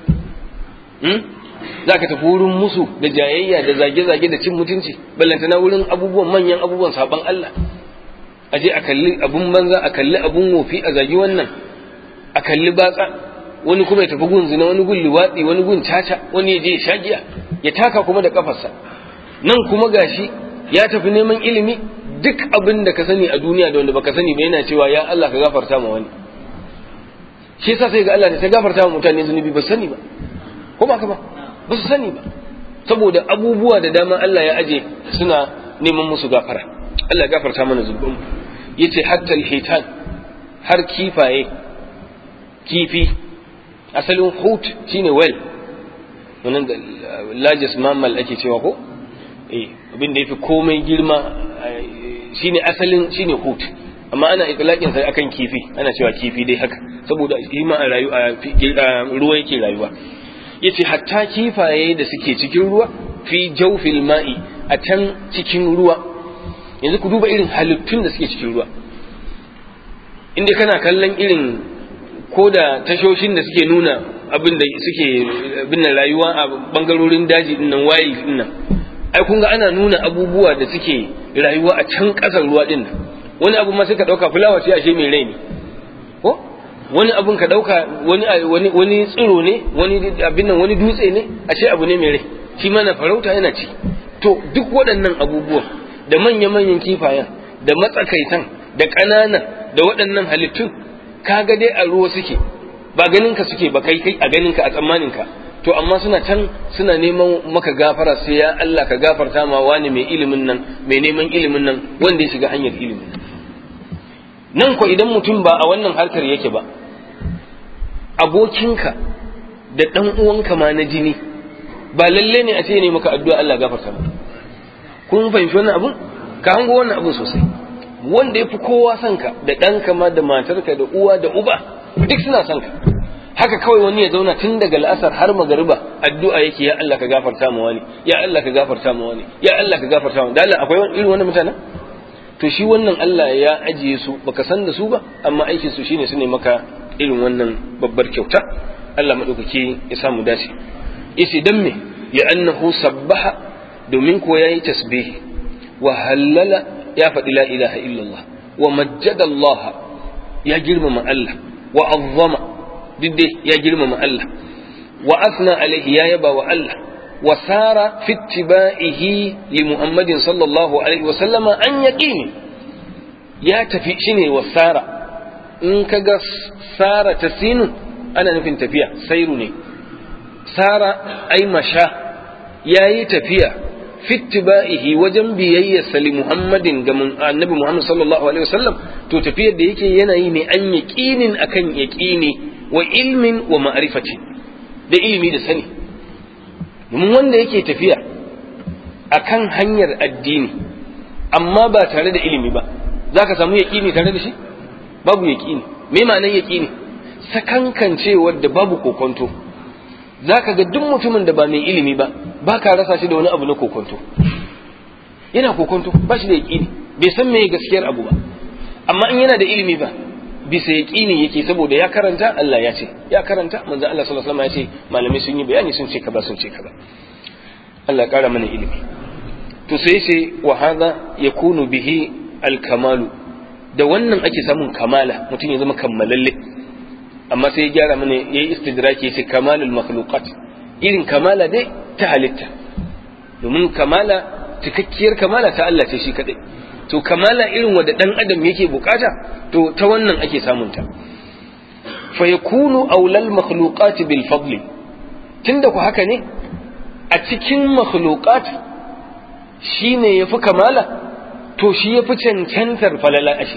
za ka tafi wurin musu da jayayya da zage-zage da cin mutunci ballantana wurin abubuwan manyan abubuwan saban Allah a je a kalli abun banza a kalli abun wofi a zagi wannan a kalli batsa wani kuma ya tafi gun zina wani gun liwatsi wani gun caca wani ya je ya shagiya ya taka kuma da kafarsa nan kuma gashi ya tafi neman ilimi duk abin da ka sani a duniya da wanda baka sani ba yana cewa ya Allah ka gafarta ma wani shi yasa sai ga Allah ne ta gafarta ma mutane zunubi ba sani ba ko ba ka ba ba su sani ba saboda abubuwa da dama Allah ya aje suna neman musu gafara Allah ya gafarta mana zunubanmu yace hatta alhitan har kifaye kifi asalin hut shine well wannan da largest mammal ake cewa ko eh abin da yafi komai girma shine asalin shine hut amma ana itlaqin sai akan kifi ana cewa kifi dai haka saboda shi ma a rayu a ruwa yake rayuwa yace hatta kifaye da suke cikin ruwa fi jawfil ma'i a can cikin ruwa yanzu ku duba irin halittun da suke cikin ruwa inda kana kallon irin ko da tashoshin da suke nuna abin da suke binne rayuwa a bangarorin daji dinnan wayi dinnan ai kun ga ana nuna abubuwa da suke rayuwa a can kasar ruwa dinnan wani abu ma sai ka dauka fulawa ce ashe mai rai ne ko wani abun ka dauka wani wani wani tsiro ne wani abin nan wani dutse ne ashe abu ne mai rai shi ma na farauta yana ci to duk waɗannan abubuwan da manya-manyan kifayen da matsakaitan da ƙananan da waɗannan halittun kaga dai a ruwa suke ba ganinka suke ba kai kai a ganinka a tsammaninka to amma suna can suna neman maka gafara sai ya Allah ka gafarta ma wani mai ilimin nan mai neman ilimin nan wanda ya shiga hanyar ilimin nan ko idan mutum ba a wannan harkar yake ba abokinka da ɗan uwanka ma na jini ba lalle ne a ce ne maka addu'a Allah gafarta maka kun fahimci wannan abun ka hango wannan abun sosai wanda ya fi kowa son ka da ɗanka ma da matarka da uwa da uba duk suna son ka haka kawai wani ya zauna tun daga la'asar har magariba addu'a yake ya Allah ka gafarta mu wani ya Allah ka gafarta mu wani ya Allah ka gafarta mu da Allah akwai irin wannan mutanen to shi wannan Allah ya ajiye su baka san da su ba amma aikin su shine su ne maka irin wannan babbar kyauta Allah madaukaki ya samu dace yace dan me ya annahu sabbaha domin ko yayi tasbih wa hallala ya faɗi la ilaha illallah wa majjada Allah ya girmama Allah wa azzama dai ya girmama Allah wa asna alaihi ya yaba wa Allah wa sara fi ittiba'ihi li Muhammadin sallallahu alaihi wa sallama an yaqini ya tafi shine wa sara in kaga sara tasinu ana nufin tafiya sairu ne sara ai masha yayi tafiya fittiba'ihi wajen biyayyarsa li Muhammadin ga annabi Muhammad sallallahu alaihi wasallam to tafiyar da yake yana yi ne an yaqinin akan yaqini wa ilmin wa ma'rifati da ilimi da sani domin wanda yake tafiya akan hanyar addini amma ba tare da ilimi ba zaka samu yaqini tare da shi babu yaqini me ma'anar yaqini sakankancewar da babu kokonto zaka ga duk mutumin da ba mai ilimi ba ba ka rasa shi da wani abu na kokonto yana kokonto ba shi da yaƙini bai san me gaskiyar abu ba amma in yana da ilimi ba bisa yaƙini yake saboda ya karanta Allah ya ce ya karanta manzo Allah sallallahu alaihi wasallam ya ce malamai sun yi bayani sun ce kaza sun ce kaza Allah ƙara mana ilimi to sai ce wa hadha yakunu bihi al-kamalu da wannan ake samun kamala mutum ya zama kammalalle amma sai ya gyara mana yayi istidraki yace kamalul makhluqat irin kamala dai ta halitta domin kamala cikakkiyar kamala ta Allah ce shi kadai to kamala irin wanda dan adam yake bukata to ta wannan ake samun ta fa yakunu aulal makhluqat bil fadli tunda ku haka ne a cikin makhluqat shine yafi kamala to shi yafi cancantar falala ashe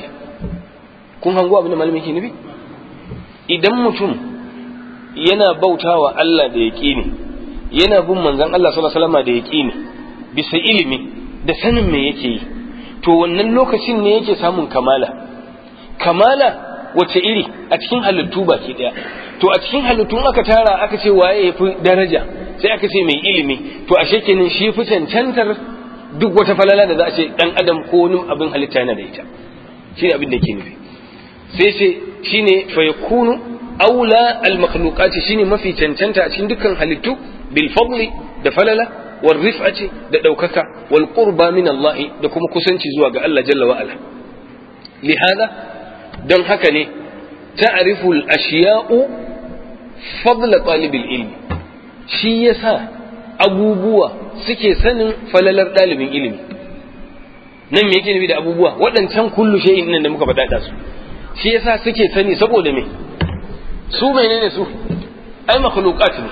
kun hango abin da malamin ke nufi idan mutum yana bautawa Allah da yaqini yana bin manzon Allah sallallahu alaihi wasallam da yaqini bisa ilimi da sanin me yake yi to wannan lokacin ne yake samun kamala kamala wace iri a cikin halittu baki daya to a cikin halittun aka tara aka ce waye ya fi daraja sai aka ce mai ilimi to ashe kenan shi fi cancantar duk wata falala da za a ce dan adam ko wani abin halitta yana da ita shine abin da ke nufi sai ce shine fa yakunu aula al makhluqati shine mafi cancanta a cikin dukkan halittu bil fadli da falala wal rif'ati da daukaka wal qurba min Allah da kuma kusanci zuwa ga Allah jalla wa ala lihada don haka ne ta'rifu al ashiya'u fadla talibil ilmi shi yasa abubuwa suke sanin falalar ɗalibin ilimi nan me yake nufi da abubuwa waɗancan kullu shay'in nan da muka faɗa da su shi yasa suke sani saboda me su menene su ai makhluqat ne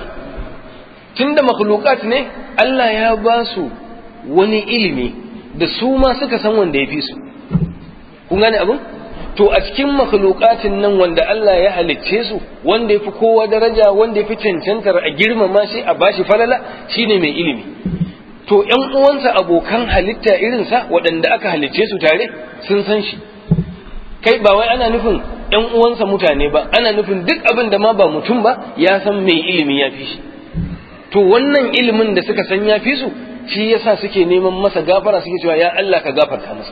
tunda makhluqat ne Allah ya ba su wani ilimi da su ma suka san wanda ya fi su kun gane abin to a cikin makhluqatin nan wanda Allah ya halicce su wanda ya fi kowa daraja wanda ya fi cancantar a girmama shi a bashi falala shine mai ilimi to ƴan uwansa abokan halitta irinsa waɗanda aka halicce su tare sun san shi kai ba wai ana nufin ƴan uwansa mutane ba ana nufin duk abin da ma ba mutum ba ya san mai ilimi ya fi shi to wannan ilimin da suka san ya fi su shi yasa suke neman masa gafara suke cewa ya Allah ka gafarta masa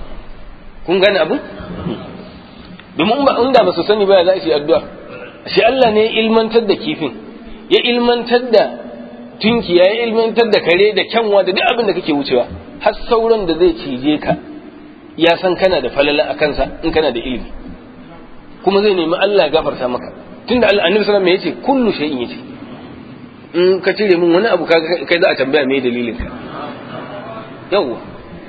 kun gane abin domin ba inda ba su sani ba za su yi addu'a shi Allah ne ya ilmantar da kifin ya ilmantar da tunkiya ya ilmantar da kare da kyanwa da duk abin da kake wucewa har sauran da zai cije ka ya san kana da falala a kansa in kana da ilimi kuma zai nemi Allah ya gafarta maka tunda Allah annabi sallallahu alaihi wasallam yace kullu shay'in yace in ka cire min wani abu kai za a tambaya me dalilin ka yawwa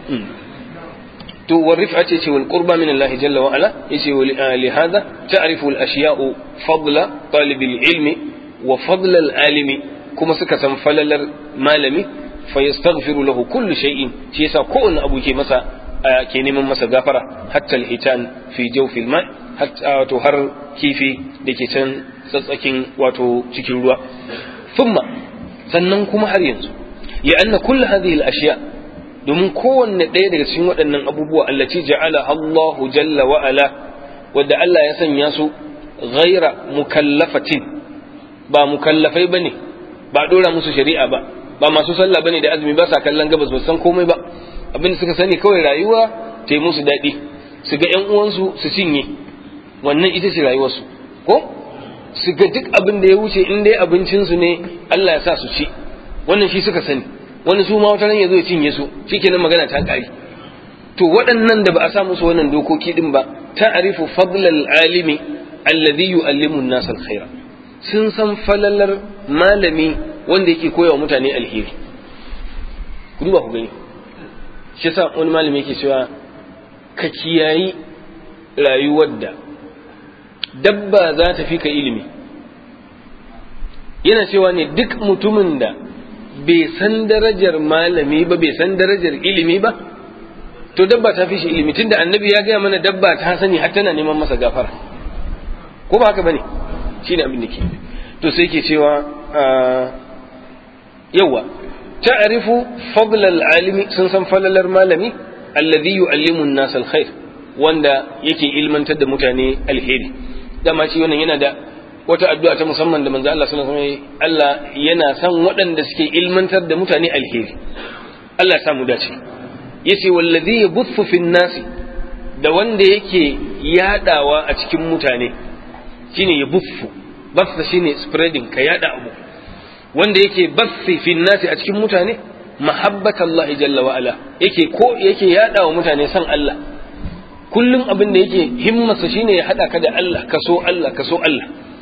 to والرفعة يشي والقربى من الله جل وعلا يشي لهذا تعرف الأشياء فضل طالب العلم وفضل العالم كما سكة فلل مالمي فيستغفر له كل شيء شيسا كون أبو كي مسا كيني من مسا غافرة حتى الحيتان في جوف الماء حتى تهر كيفي دكي تن سسكين واتو تكيروا ثم sannan kuma har yanzu لأن كل هذه الأشياء domin kowanne ɗaya daga cikin waɗannan abubuwa allaci ja'ala Allahu jalla wa ala wadda Allah ya sanya su ghaira mukallafatin ba mukallafai bane ba dora musu shari'a ba ba masu sallah bane da azumi ba sa kallon gabas ba san komai ba abin da suka sani kawai rayuwa ta yi musu daɗi su ga ƴan uwansu su cinye wannan ita ce rayuwarsu ko su ga duk abin da ya wuce in dai abincinsu ne Allah ya sa su ci wannan shi suka sani wani su ma wata ran ya zo ya cinye su shikenan magana ta kare to waɗannan da ba a sa musu wannan dokoki din ba ta'rifu fadlal alimi alladhi yu'allimu an-nas al-khaira sun san falalar malami wanda yake koyawa mutane alheri ku duba ku gani shi yasa wani malami yake cewa ka kiyayi rayuwar da dabba za ta fi ka ilimi yana cewa ne duk mutumin da bai san darajar malami ba bai san darajar ilimi ba to dabba ta fi shi ilimi tunda annabi ya gaya mana dabba ta sani har tana neman masa gafara ko ba haka bane shine abin da ke to sai ke cewa yawa ta'rifu fadl al-alimi sun san falalar malami alladhi yu'allimu an-nas al-khair wanda yake ilmantar da mutane alheri dama shi wannan yana da wata addu'a ta musamman da manzo Allah sallallahu alaihi wasallam Allah yana son waɗanda suke ilmantar da mutane alheri Allah ya samu dace yace wallazi yabuthu fin nasi da wanda yake yadawa a cikin mutane shine yabuthu basta shine spreading ka yada abu wanda yake bathi fin nasi a cikin mutane mahabbatallahi jalla wa ala yake ko yake yada wa mutane san Allah kullum abin da yake himmarsa shine ya hada ka da Allah ka so Allah ka so Allah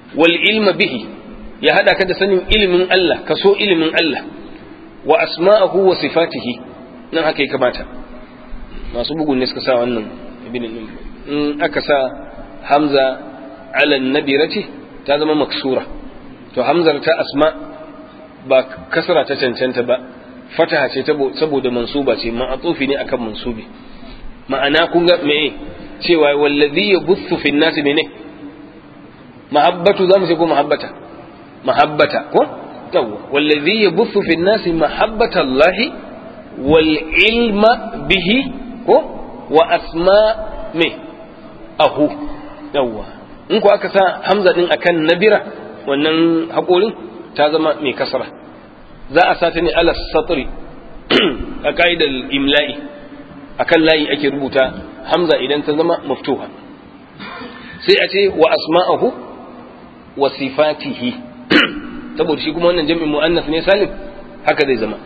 wal ilma bihi ya hada ka da sanin ilimin Allah ka so ilimin Allah wa asma'ahu wa sifatihi nan haka ya kamata masu bugun ne suka sa wannan ibn in aka sa hamza ala nabirati ta zama maksura to hamzar ta asma ba kasra ta cancanta ba fataha ce saboda mansuba ce ma'atufi ne akan mansubi ma'ana kun ga me cewa wallazi yabuthu fi nasi mene mahabbatu zamu ce ko mahabbata mahabbata ko yawwa wallazi yabuthu fi nasi mahabbata Allah wal ilma bihi ko wa asma me ahu yawwa in ko aka sa hamza din akan nabira wannan haƙorin ta zama mai kasara za a sa ta ne ala satri a ka'idar imla'i akan layi ake rubuta hamza idan ta zama maftuha sai a ce wa asma'ahu wa sifatihi saboda shi kuma wannan jami'in mu'annas ne salim haka zai zama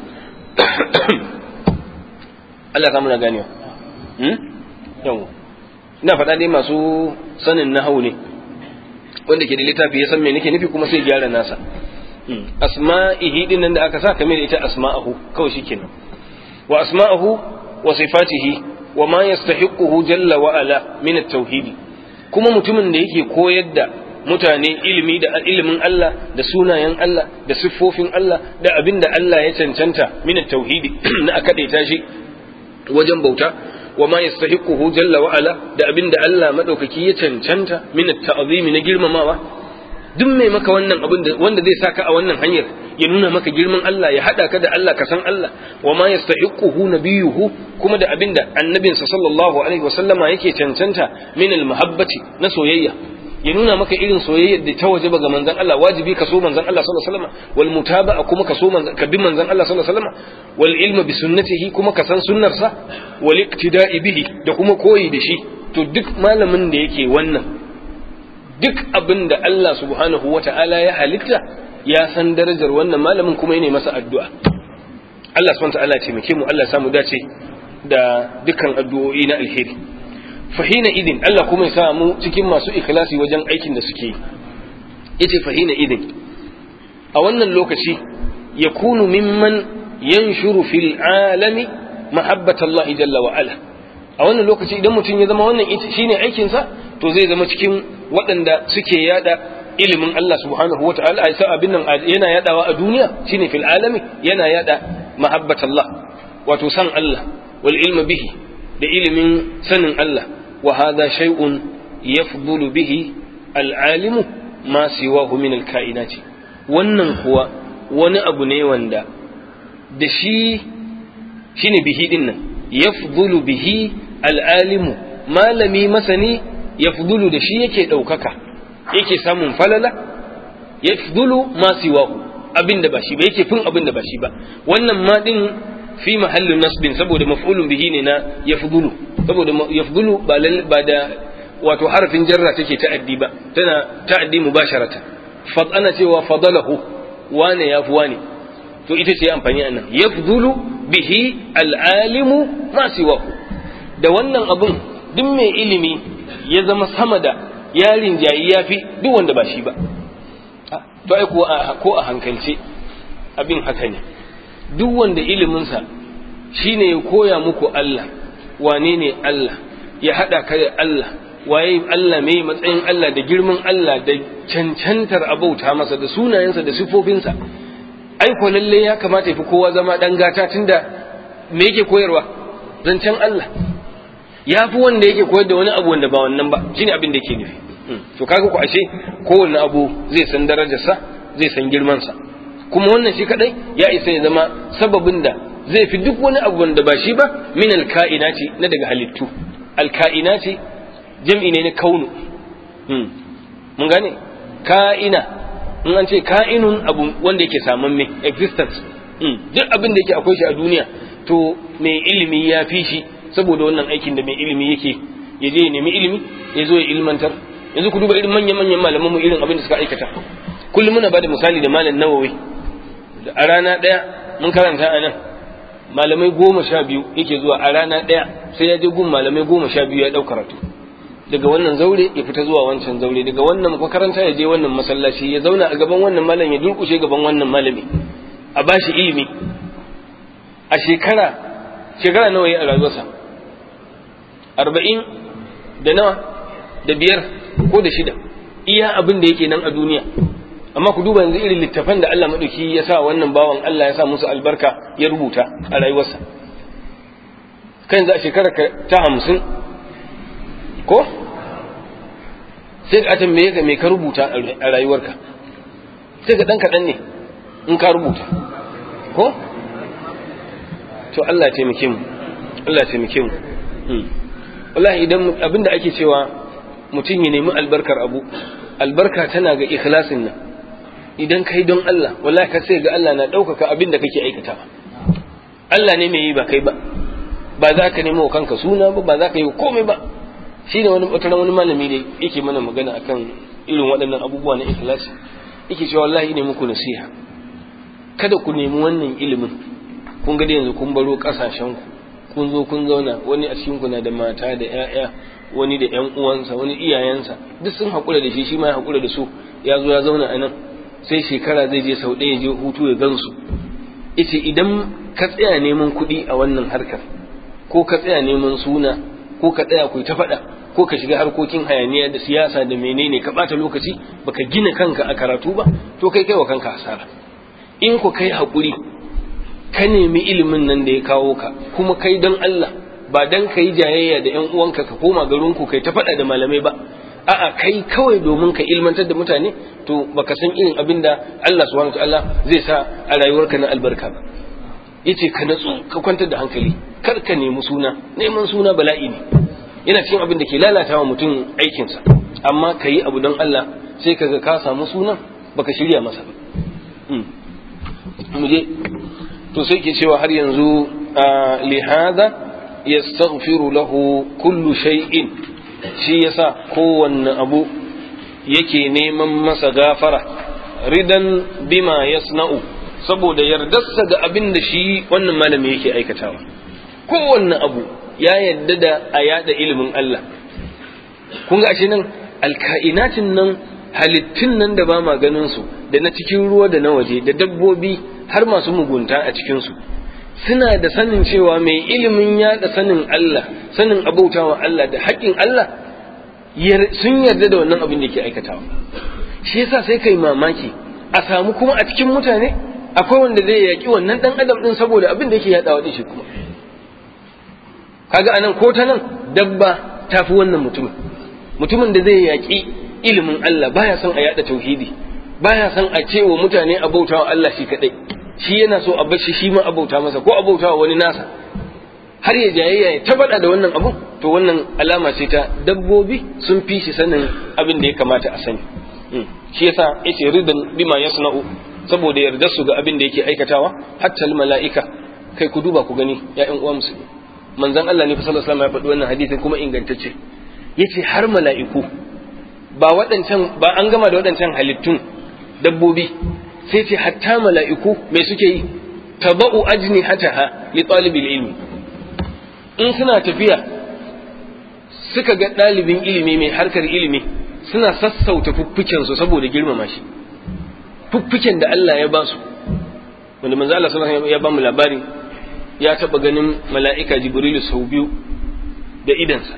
Allah samu na ganewa yawo ina faɗa dai masu sanin nahawu ne wanda ke da littafi ya san me nake nufi kuma sai gyara nasa asma'ihi din nan da aka sa kamar ita asma'ahu kawai shikenan wa asma'ahu wa sifatihi wa ma yastahiquhu jalla wa ala min at-tauhid kuma mutumin da yake koyar da mutane ilimi da ilimin Allah da sunayen Allah da siffofin Allah da abin da Allah ya cancanta min at-tauhid na akadaita shi wajen bauta wa ma yastahiquhu jalla wa ala da abin da Allah madaukaki ya cancanta min at-ta'zimi na girmamawa duk mai maka wannan abin da wanda zai saka a wannan hanyar ya nuna maka girman Allah ya hada ka da Allah ka san Allah wa ma yastahiquhu nabiyuhu kuma da abinda annabinsa sallallahu alaihi wasallama yake cancanta min almuhabbati na soyayya ya nuna maka irin soyayyar da ta wajaba ga manzon Allah wajibi ka so manzon Allah sallallahu alaihi wasallama wal mutaba'a kuma ka so manzon ka bi manzon Allah sallallahu alaihi wasallama wal ilma bi sunnatihi kuma ka san sunnarsa wal iktida'i bihi da kuma koyi da shi to duk malamin da yake wannan duk abin da Allah subhanahu wa ta'ala ya halitta ya san darajar wannan malamin kuma yana masa addu'a. Allah subhanahu wa ta'ala ce muke mu Allah samu dace da dukkan addu'o'i na alheri. Fahina idin Allah kuma ya samu cikin masu ikhlasi wajen aikin da suke yi. Yace fahina idin a wannan lokaci ya kunu mimman yanshuru fil alami mahabbatallahi jalla wa ala. A wannan lokaci idan mutum ya zama wannan shine aikinsa to zai zama cikin waɗanda suke yada ilimin Allah subhanahu wa ta'ala ai abin nan yana yadawa a duniya shine fil alami yana yada mahabbat Allah wato san Allah wal ilma bihi da ilimin sanin Allah wa hadha shay'un yafdulu bihi al alimu ma siwahu min al kainati wannan kuwa wani abu ne wanda da shi shine bihi din nan yafdulu bihi al alimu malami masani yafdulu da shi yake ɗaukaka yake samun falala yafdulu ma siwahu abin da ba shi ba yake fin abin da ba shi ba wannan ma din fi mahallin nasbin saboda maf'ulun bihi ne na yafdulu saboda yafdulu ba ba da wato harafin jarra take ta'addi ba tana ta'addi mubasharata fad ana cewa fadalahu wane yafi wane to ita ce amfani anan yafdulu bihi al'alimu ma siwahu da wannan abun duk mai ilimi ya zama sama da yarin jayi ya fi duk wanda ba shi ba to ai ko a hankalce abin haka ne duk wanda iliminsa shine ya koya muku Allah wane ne Allah ya haɗa ka da Allah waye Allah mai matsayin Allah da girman Allah da cancantar abauta masa da sunayensa da sifofinsa ai ko lalle ya kamata ya fi kowa zama ɗan gata tunda me yake koyarwa zancen Allah ya fi wanda yake koyar da wani abu wanda ba wannan ba shine abin da yake nufi to kaga ku ashe kowanne abu zai san darajarsa zai san girmansa kuma wannan shi kadai ya isa ya zama sababin da zai fi duk wani abu wanda ba shi ba min alka'inati na daga halittu alka'inati jam'i ne na kaunu mun gane ka'ina in an ce ka'inun abu wanda yake saman me existence duk abin da yake akwai shi a duniya to mai ilimi ya fi shi saboda wannan aikin da mai ilimi yake ya je ya nemi ilimi ya zo ya ilmantar yanzu ku duba irin manyan manyan malaman mu irin abin da suka aikata kullum muna bada misali da malam nawawi a rana daya mun karanta a nan malamai goma sha biyu yake zuwa a rana daya sai ya je gun malamai goma sha biyu ya dau karatu daga wannan zaure ya fita zuwa wancan zaure daga wannan makaranta ya je wannan masallaci ya zauna a gaban wannan malam ya durkushe gaban wannan malami a bashi ilimi a shekara shekara nawa ya a rayuwarsa arba'in da nawa da biyar ko da shida iya abin da yake nan a duniya amma ku duba yanzu irin littafan da Allah maɗauki ya sa wannan bawan Allah ya sa musu albarka ya rubuta a rayuwarsa kan za a shekara ta hamsin ko sai ka tambaye ka me ka rubuta a rayuwarka sai ka dan kaɗan ne in ka rubuta ko to Allah ya taimake mu Allah ya taimake mu wallahi idan abinda ake cewa mutum ya nemi albarkar abu albarka tana ga ikhlasin nan idan kai don Allah wallahi ka sai ga Allah na ɗaukaka abin da kake aikata Allah ne mai yi ba kai ba ba za ka nemo kanka suna ba ba za ka yi komai ba shi ne wani wata wani malami da yake mana magana akan irin waɗannan abubuwa na ikhlasi yake cewa wallahi ne muku nasiha kada ku nemi wannan ilimin kun ga yanzu kun baro ƙasashen ku kun zo kun zauna wani a cikin ku na da mata da ƴaƴa wani da ƴan uwansa wani iyayensa duk sun haƙura da shi shi ma ya haƙura da su ya zo ya zauna a nan sai shekara zai je sau ɗaya je hutu ya gansu ita idan ka tsaya neman kuɗi a wannan harkar ko ka tsaya neman suna ko ka tsaya ku ta faɗa ko ka shiga harkokin hayaniya da siyasa da menene ka ɓata lokaci baka gina kanka a karatu ba to kai kai wa kanka hasara in ku kai haƙuri ka nemi ilimin nan da ya kawo ka kuma kai don Allah ba dan ka yi jayayya da ƴan uwanka ka koma garinku kai ta faɗa da malamai ba a'a kai kawai domin ka ilmantar da mutane to baka san irin abin da Allah subhanahu wataala zai sa a rayuwarka na albarka ba yace ka natsu ka kwantar da hankali kar ka nemi suna neman suna bala'i ne yana cikin abin da ke lalata wa mutum aikinsa amma ka yi abu don Allah sai kaga ka samu sunan baka shirya masa ba mu je to sai ke cewa har yanzu lihada yastaghfiru lahu kullu shay'in shi yasa kowanne abu yake neman masa gafara ridan bima yasna'u saboda yardarsa da abin da shi wannan malami yake aikatawa kowanne abu ya yadda da a yada ilimin Allah kun ga ashe nan alka'inatin nan halittun nan da ba ma ganin su da na cikin ruwa da na waje da dabbobi har masu mugunta a cikin su suna da sanin cewa mai ilimin yada sanin Allah sanin abautawa Allah da haƙƙin Allah sun yarda da wannan abin da ke aikatawa shi yasa sai kai mamaki a samu kuma a cikin mutane akwai wanda zai yaƙi wannan ɗan adam ɗin saboda abin da yake yaɗawa ɗin shi kuma kaga anan ko ta nan dabba ta fi wannan mutumin mutumin da zai yaƙi ilimin Allah baya son a yaɗa tauhidi baya son a ce wa mutane a bautawa Allah shi kaɗai shi yana so a bashi shi ma a bauta masa ko a bautawa wani nasa har ya jayayya ya tabbata da wannan abu to wannan alama ce ta dabbobi sun fi shi sanin abin da ya kamata a sani shi yasa yace ridan bima yasna'u saboda yarda su ga abin da yake aikatawa hatta mala'ika kai ku duba ku gani ya ƴan uwa musulmi manzon Allah ne fa sallallahu alaihi wasallam ya faɗi wannan hadisin kuma ingantacce yace har mala'iku ba waɗancan ba an gama da waɗancan halittun dabbobi sai ce hatta mala'iku me suke yi taba'u ajnihataha li talibil ilmi in suna tafiya suka ga ɗalibin ilimi mai harkar ilimi suna sassauta fuffukensu saboda girmama shi fuffuken da Allah ya ba su wanda manzo Allah sallallahu alaihi ya ba mu labari ya taba ganin mala'ika Jibrilu sau biyu da idansa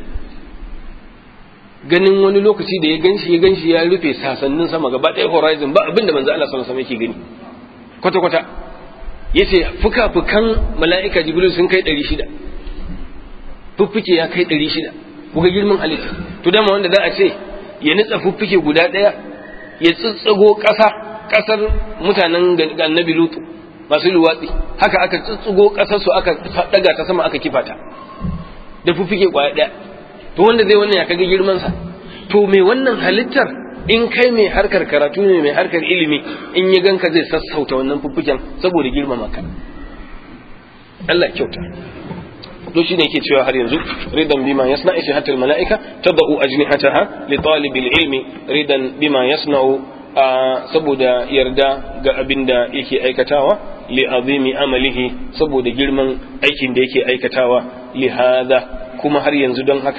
ganin wani lokaci da ya ganshi ya ganshi ya rufe sasannin sama gaba ɗaya horizon ba abinda manzo Allah sallallahu alaihi yake gani kwata kwata yace fuka-fukan mala'ika Jibril sun kai 600 fuffuke ya kai 600 kuga girman halitta to dama wanda za a ce ya nitsa fuffuke guda ɗaya ya tsitsago ƙasa ƙasar mutanen annabi lutu masu luwatsi haka aka tsitsago ƙasar su aka daga ta sama aka kifata da fuffuke kwaya ɗaya to wanda zai wannan ya kaga girman sa to me wannan halittar in kai mai harkar karatu ne mai harkar ilimi in ya ganka zai sassauta wannan fuffuken saboda girmama ka Allah kyauta to shi ne yake cewa har yanzu ridan bima yasna ishi hatta mala'ika tadau ajnihataha li talibil ilmi ridan bima yasna'u saboda yarda ga abin da yake aikatawa li azimi amalihi saboda girman aikin da yake aikatawa li hadha kuma har yanzu don haka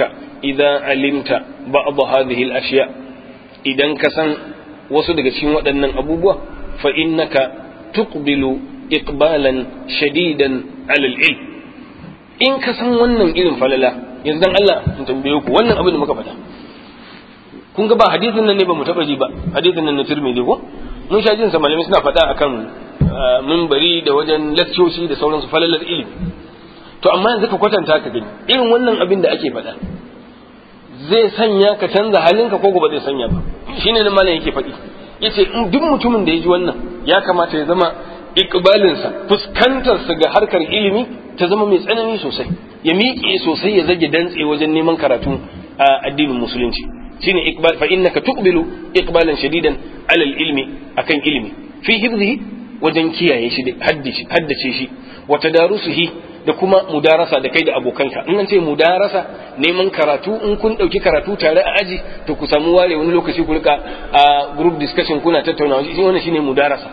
idza alimta ba'd hadhihi al-ashya idan ka san wasu daga cikin waɗannan abubuwa fa innaka tuqbilu iqbalan shadidan ala al-ilm in ka san wannan irin falala yanzu dan Allah in tambaye ku wannan abin da muka faɗa kun ga ba hadisin nan ne ba mu taɓa ji ba hadisin nan na Tirmidhi ko mun sha jin sa malamai suna faɗa akan minbari da wajen lakcoci da sauransu falalar ilimi to amma yanzu ka kwatanta ka gani irin wannan abin da ake faɗa zai sanya ka canza halinka ko ba zai sanya ba shine nan malam yake faɗi yace duk mutumin da ya ji wannan ya kamata ya zama ikbalinsa fuskantarsa ga harkar ilimi ta zama mai tsanani sosai ya miƙe sosai ya zage dantse wajen neman karatu a addinin musulunci shine ikbal fa innaka tuqbilu iqbalan shadidan alal ilmi akan ilimi fi hifzihi wajen kiyaye shi haddace shi wa tadarusuhi da kuma mudarasa da kai da abokanka in an ce mudarasa neman karatu in kun dauki karatu tare a aji to ku samu ware wani lokaci ku rika a group discussion kuna tattaunawa shi wannan shine mudarasa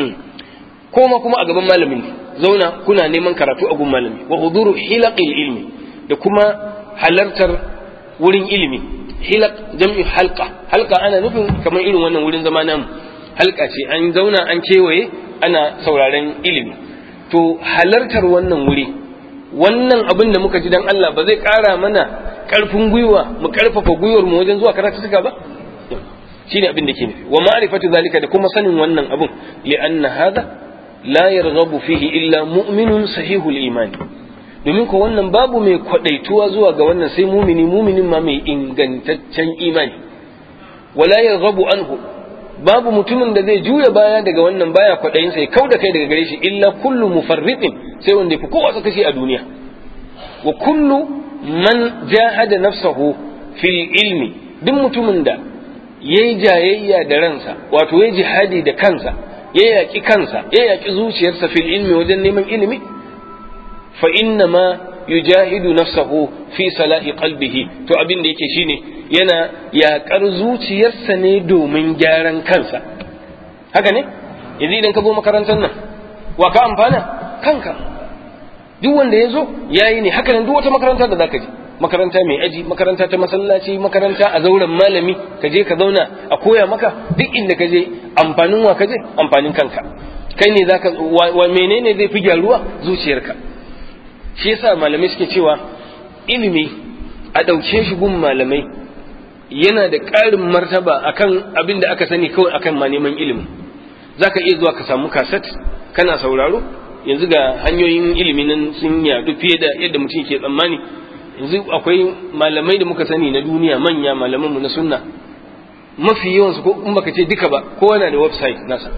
koma kuma a gaban malamin zauna kuna neman karatu a gun malami wa huduru hilaqil ilmi da kuma halartar wurin ilimi hilaq jam'i halqa halqa ana nufin kamar irin wannan wurin zama namu halka ce an zauna an kewaye ana sauraren ilimi to halartar wannan wuri wannan abin da muka ji dan Allah ba zai ƙara mana ƙarfin gwiwa mu ƙarfafa gwiwar mu wajen zuwa karatu suka ba shine abin da ke nufi wa ma'rifatu zalika da kuma sanin wannan abin li'anna hadha la yarghabu fihi illa mu'minun sahihul iman domin ko wannan babu mai kwadaituwa zuwa ga wannan sai mumini muminin ma mai ingantaccen imani wala yarghabu anhu babu mutumin da zai juya baya daga wannan baya kwaɗayin sai kau da kai daga gare shi illa kullu mufarriqin sai wanda ya fi kowa kashi a duniya wa kullu man jahada nafsahu fil ilmi duk mutumin da yayi jayayya da ransa wato yayi jihadi da kansa ya yaki kansa ya yaki zuciyarsa fil ilmi wajen neman ilimi fa inna ma yujahidu nafsahu fi salahi qalbihi to abin da yake shine yana yaƙar zuciyarsa ne domin gyaran kansa haka ne yanzu idan ka zo makarantar nan wa ka amfana kanka duk wanda ya zo ya yi ne haka nan duk wata makaranta da zaka je makaranta mai aji makaranta ta masallaci makaranta a zauren malami ka je ka zauna a koya maka duk inda ka je amfanin wa ka je amfanin kanka kai ne zaka wa menene zai fi gyaruwa zuciyarka shi yasa malamai suke cewa ilimi a ɗauke shi gun malamai yana da ƙarin martaba akan abin da aka sani kawai akan ma neman ilimi za ka iya zuwa ka samu kaset kana sauraro yanzu ga hanyoyin ilimi nan sun yadu fiye da yadda mutum ke tsammani yanzu akwai malamai da muka sani na duniya manya malamanmu na sunna mafi yawansu ko in baka ce duka ba kowa na da website nasa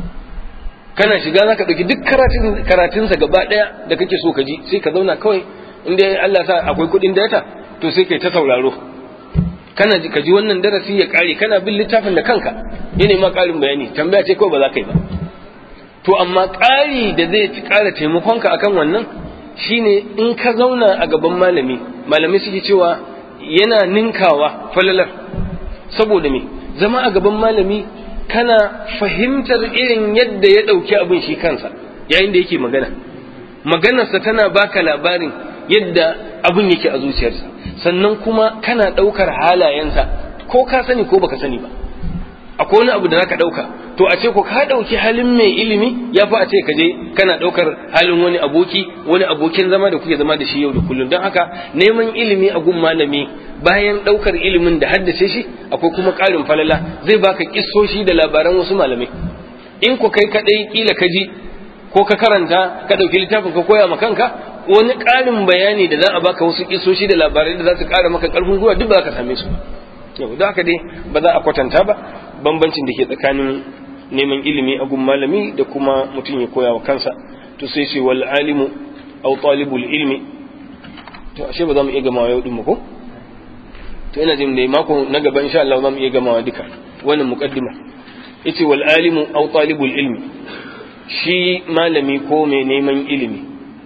kana shiga za ka ɗauki duk karatunsa gaba ɗaya da kake so ka ji sai ka zauna kawai inda Allah sa akwai kuɗin data to sai kai ta sauraro kana ka ji wannan darasi ya kare kana bin littafin da kanka yana ma karin bayani tambaya ce kawai ba za ka yi ba to amma ƙari da zai ci ƙara taimakonka akan wannan shine in ka zauna a gaban malami malami suke cewa yana ninkawa falalar saboda me zama a gaban malami kana fahimtar irin yadda ya ɗauki abin shi kansa yayin da yake magana maganarsa tana baka labarin yadda abin yake a zuciyarsa sannan kuma kana ɗaukar halayensa ko ka sani ko baka sani ba akwai wani abu da zaka ɗauka to a ce ko ka ɗauki halin mai ilimi ya fi a ce ka je kana ɗaukar halin wani aboki wani abokin zama da kuke zama da shi yau da kullum don haka neman ilimi a gun malami bayan ɗaukar ilimin da haddace shi akwai kuma ƙarin falala zai baka kissoshi da labaran wasu malamai in ku kai kaɗai kila ka ji ko ka karanta ka ɗauki littafin ka koya ma kanka wani ƙarin bayani da za a baka wasu kisoshi da labarai da za su ƙara maka ƙarfin gwiwa duk ba ka same su yau da haka dai ba za a kwatanta ba bambancin da ke tsakanin neman ilimi a gun malami da kuma mutum ya koya wa kansa to sai ce wal alimu aw talibul ilmi to ashe ba za mu iya gamawa yau din mu ko to ina jin da mako na gaba insha Allah za mu iya gamawa duka wannan muqaddima yace wal alimu aw talibul ilmi shi malami ko mai neman ilimi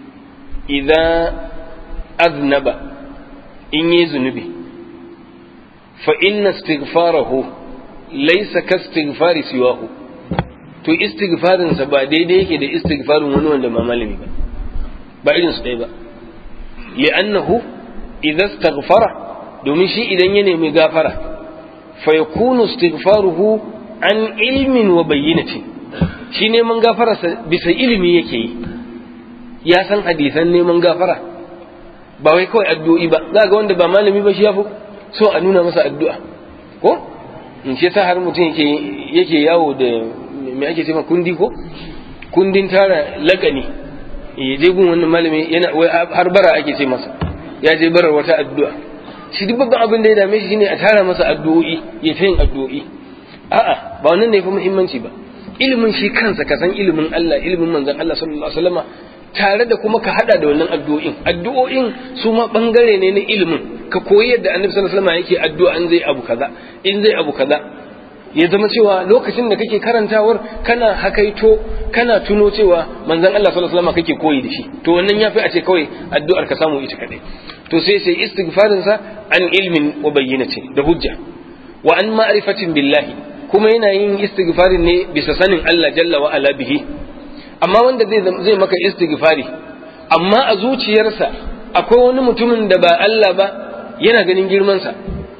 idan aznaba in yi zunubi fa inna istighfarahu laysa ka istighfari siwahu to istighfarinsa ba daidai yake da istighfarin wani wanda ba malami ba ba irin su ɗaya ba li'annahu idza istaghfara domin shi idan ya nemi gafara fa yakunu istighfaruhu an ilmin wa bayyinatin shi neman gafararsa bisa ilimi yake yi ya san hadisan neman gafara ba wai kawai addu'o'i ba za ga wanda ba malami ba shi ya fi so a nuna masa addu'a ko in shi yasa har mutum yake yake yawo da me ake cewa kundi ko kundin tara lakani ya je gun wannan malami yana wai har bara ake ce masa ya je barar wata addu'a shi duk babban abin da ya dame shi shine a tara masa addu'o'i ya ta yin addu'o'i a'a ba wannan ne fa muhimmanci ba ilimin shi kansa ka san ilimin Allah ilimin manzon Allah sallallahu alaihi wasallama tare da kuma ka hada da wannan addu'o'in addu'o'in su ma bangare ne na ilimin ka koyi yadda annabi sallallahu alaihi wasallama yake addu'a in zai abu kaza in zai abu kaza ya zama cewa lokacin da kake karantawar kana hakaito kana tuno cewa manzon Allah sallallahu alaihi wasallama kake koyi da shi to wannan yafi a ce kawai addu'ar ka samu ita kadai to sai sai istighfarin sa an ilmin wa bayyinati da hujja wa an ma'rifatin billahi kuma yana yin istighfarin ne bisa sanin Allah jalla wa ala bihi amma wanda zai zai maka istighfari amma a zuciyarsa akwai wani mutumin da ba Allah ba yana ganin girman sa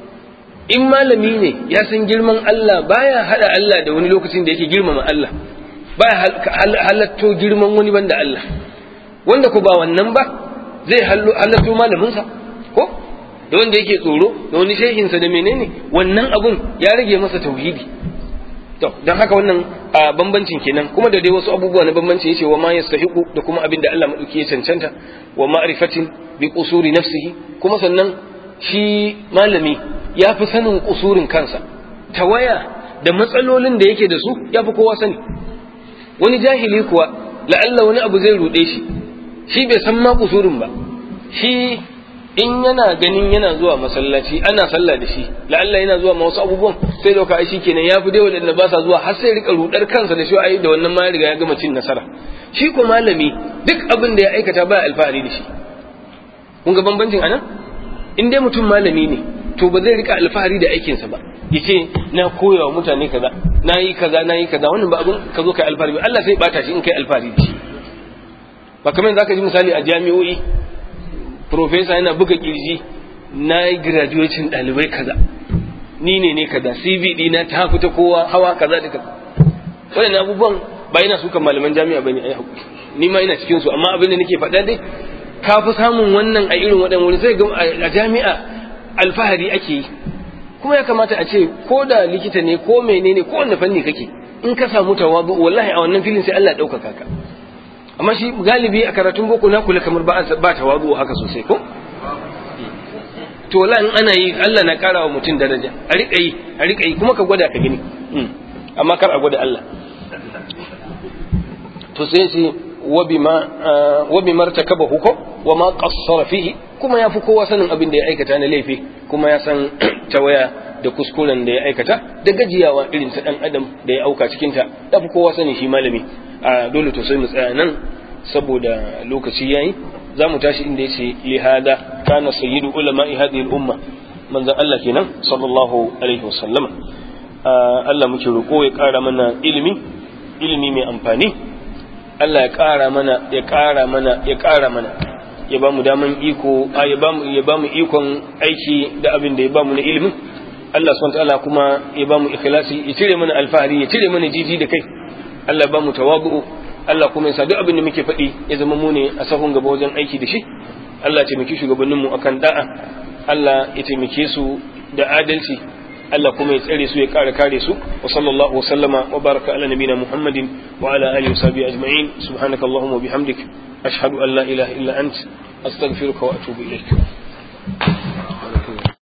in malami ne ya san girman Allah baya hada Allah da wani lokacin da yake girmama Allah baya halatto girman wani banda Allah wanda ko ba wannan ba zai halatto malamin sa ko da wanda yake tsoro da wani shehinsa da menene wannan abun ya rage masa tauhidi to don haka wannan a bambancin kenan kuma da dai wasu abubuwa na bambanci yace wa ma yastahiqu da kuma abin da Allah madauki ya cancanta wa ma'rifatin bi qusuri nafsihi kuma sannan shi malami ya fi sanin kusurin kansa tawaya da matsalolin da yake da su ya fi kowa sani wani jahili kuwa la'alla wani abu zai ruɗe shi shi bai san ma kusurin ba shi in yana ganin yana zuwa masallaci ana sallah da shi la'alla yana zuwa ma wasu abubuwan sai dauka ai shikenan ya fi dai wadanda ba sa zuwa har sai rika rudar kansa da shi ai da wannan ma ya riga ya gama cin nasara shi ko malami duk abin da ya aikata ba alfahari da shi kun ga bambancin anan in dai mutum malami ne to ba zai rika alfahari da aikinsa ba yace na koyawa mutane kaza na yi kaza na yi kaza wannan ba abin ka zo kai alfahari ba Allah sai bata shi in kai alfahari da shi ba kamar zaka ji misali a jami'o'i profesa yana buga kirji na yi graduation ɗalibai kaza ni ne ne kaza cv ɗina ta fita kowa hawa kaza da kaza waɗannan abubuwan ba yana sukan malaman jami'a bane ai hakuri ni ma ina cikin su amma abin da nake faɗa dai ka fi samun wannan a irin waɗannan wuri sai ga a jami'a alfahari ake yi kuma ya kamata a ce ko da likita ne ko menene ko wanda fanni kake in ka samu tawazu wallahi a wannan filin sai Allah ya ɗaukaka ka amma shi galibi a karatun boko na kula kamar ba ba tawazu haka sosai ko to wala in ana yi Allah na karawa mutum daraja a rika yi a rika yi kuma ka gwada ka gani amma kar a gwada Allah to sai shi wa bima wa bima martakaba huko wa ma qassara fihi kuma ya fi kowa sanin abin da ya aikata na laifi kuma ya san tawaya da kuskuren da ya aikata da gajiyawa irin ta dan adam da ya auka cikin ta da fi kowa sani shi malami a dole to sai mu tsaya nan saboda lokaci yayi za mu tashi inda yace lihada kana sayyidu ulama'i hadhihi al-umma manzon Allah kenan sallallahu alaihi wasallam Allah muke roƙo ya ƙara mana ilimi ilimi mai amfani Allah ya ƙara mana ya ƙara mana ya ƙara mana ya ba mu daman iko ya ba mu ya ba mu ikon aiki da abin da ya ba mu na ilimin Allah subhanahu wa ta'ala kuma ya ba mu ikhlasi ya cire mana alfahari ya cire mana jiji da kai Allah ba mu tawabu Allah kuma ya sa duk abin da muke faɗi ya zama mu ne a sahun gaba wajen aiki da shi Allah ya taimaki shugabannin mu akan da'a Allah ya taimake su da adalci Allah kuma ya tsare su ya kare kare su wa sallallahu wa sallama wa baraka ala nabina Muhammadin wa ala alihi wa sahbihi ajma'in subhanakallahumma wa bihamdik ashhadu an la ilaha illa ant astaghfiruka wa atubu ilaik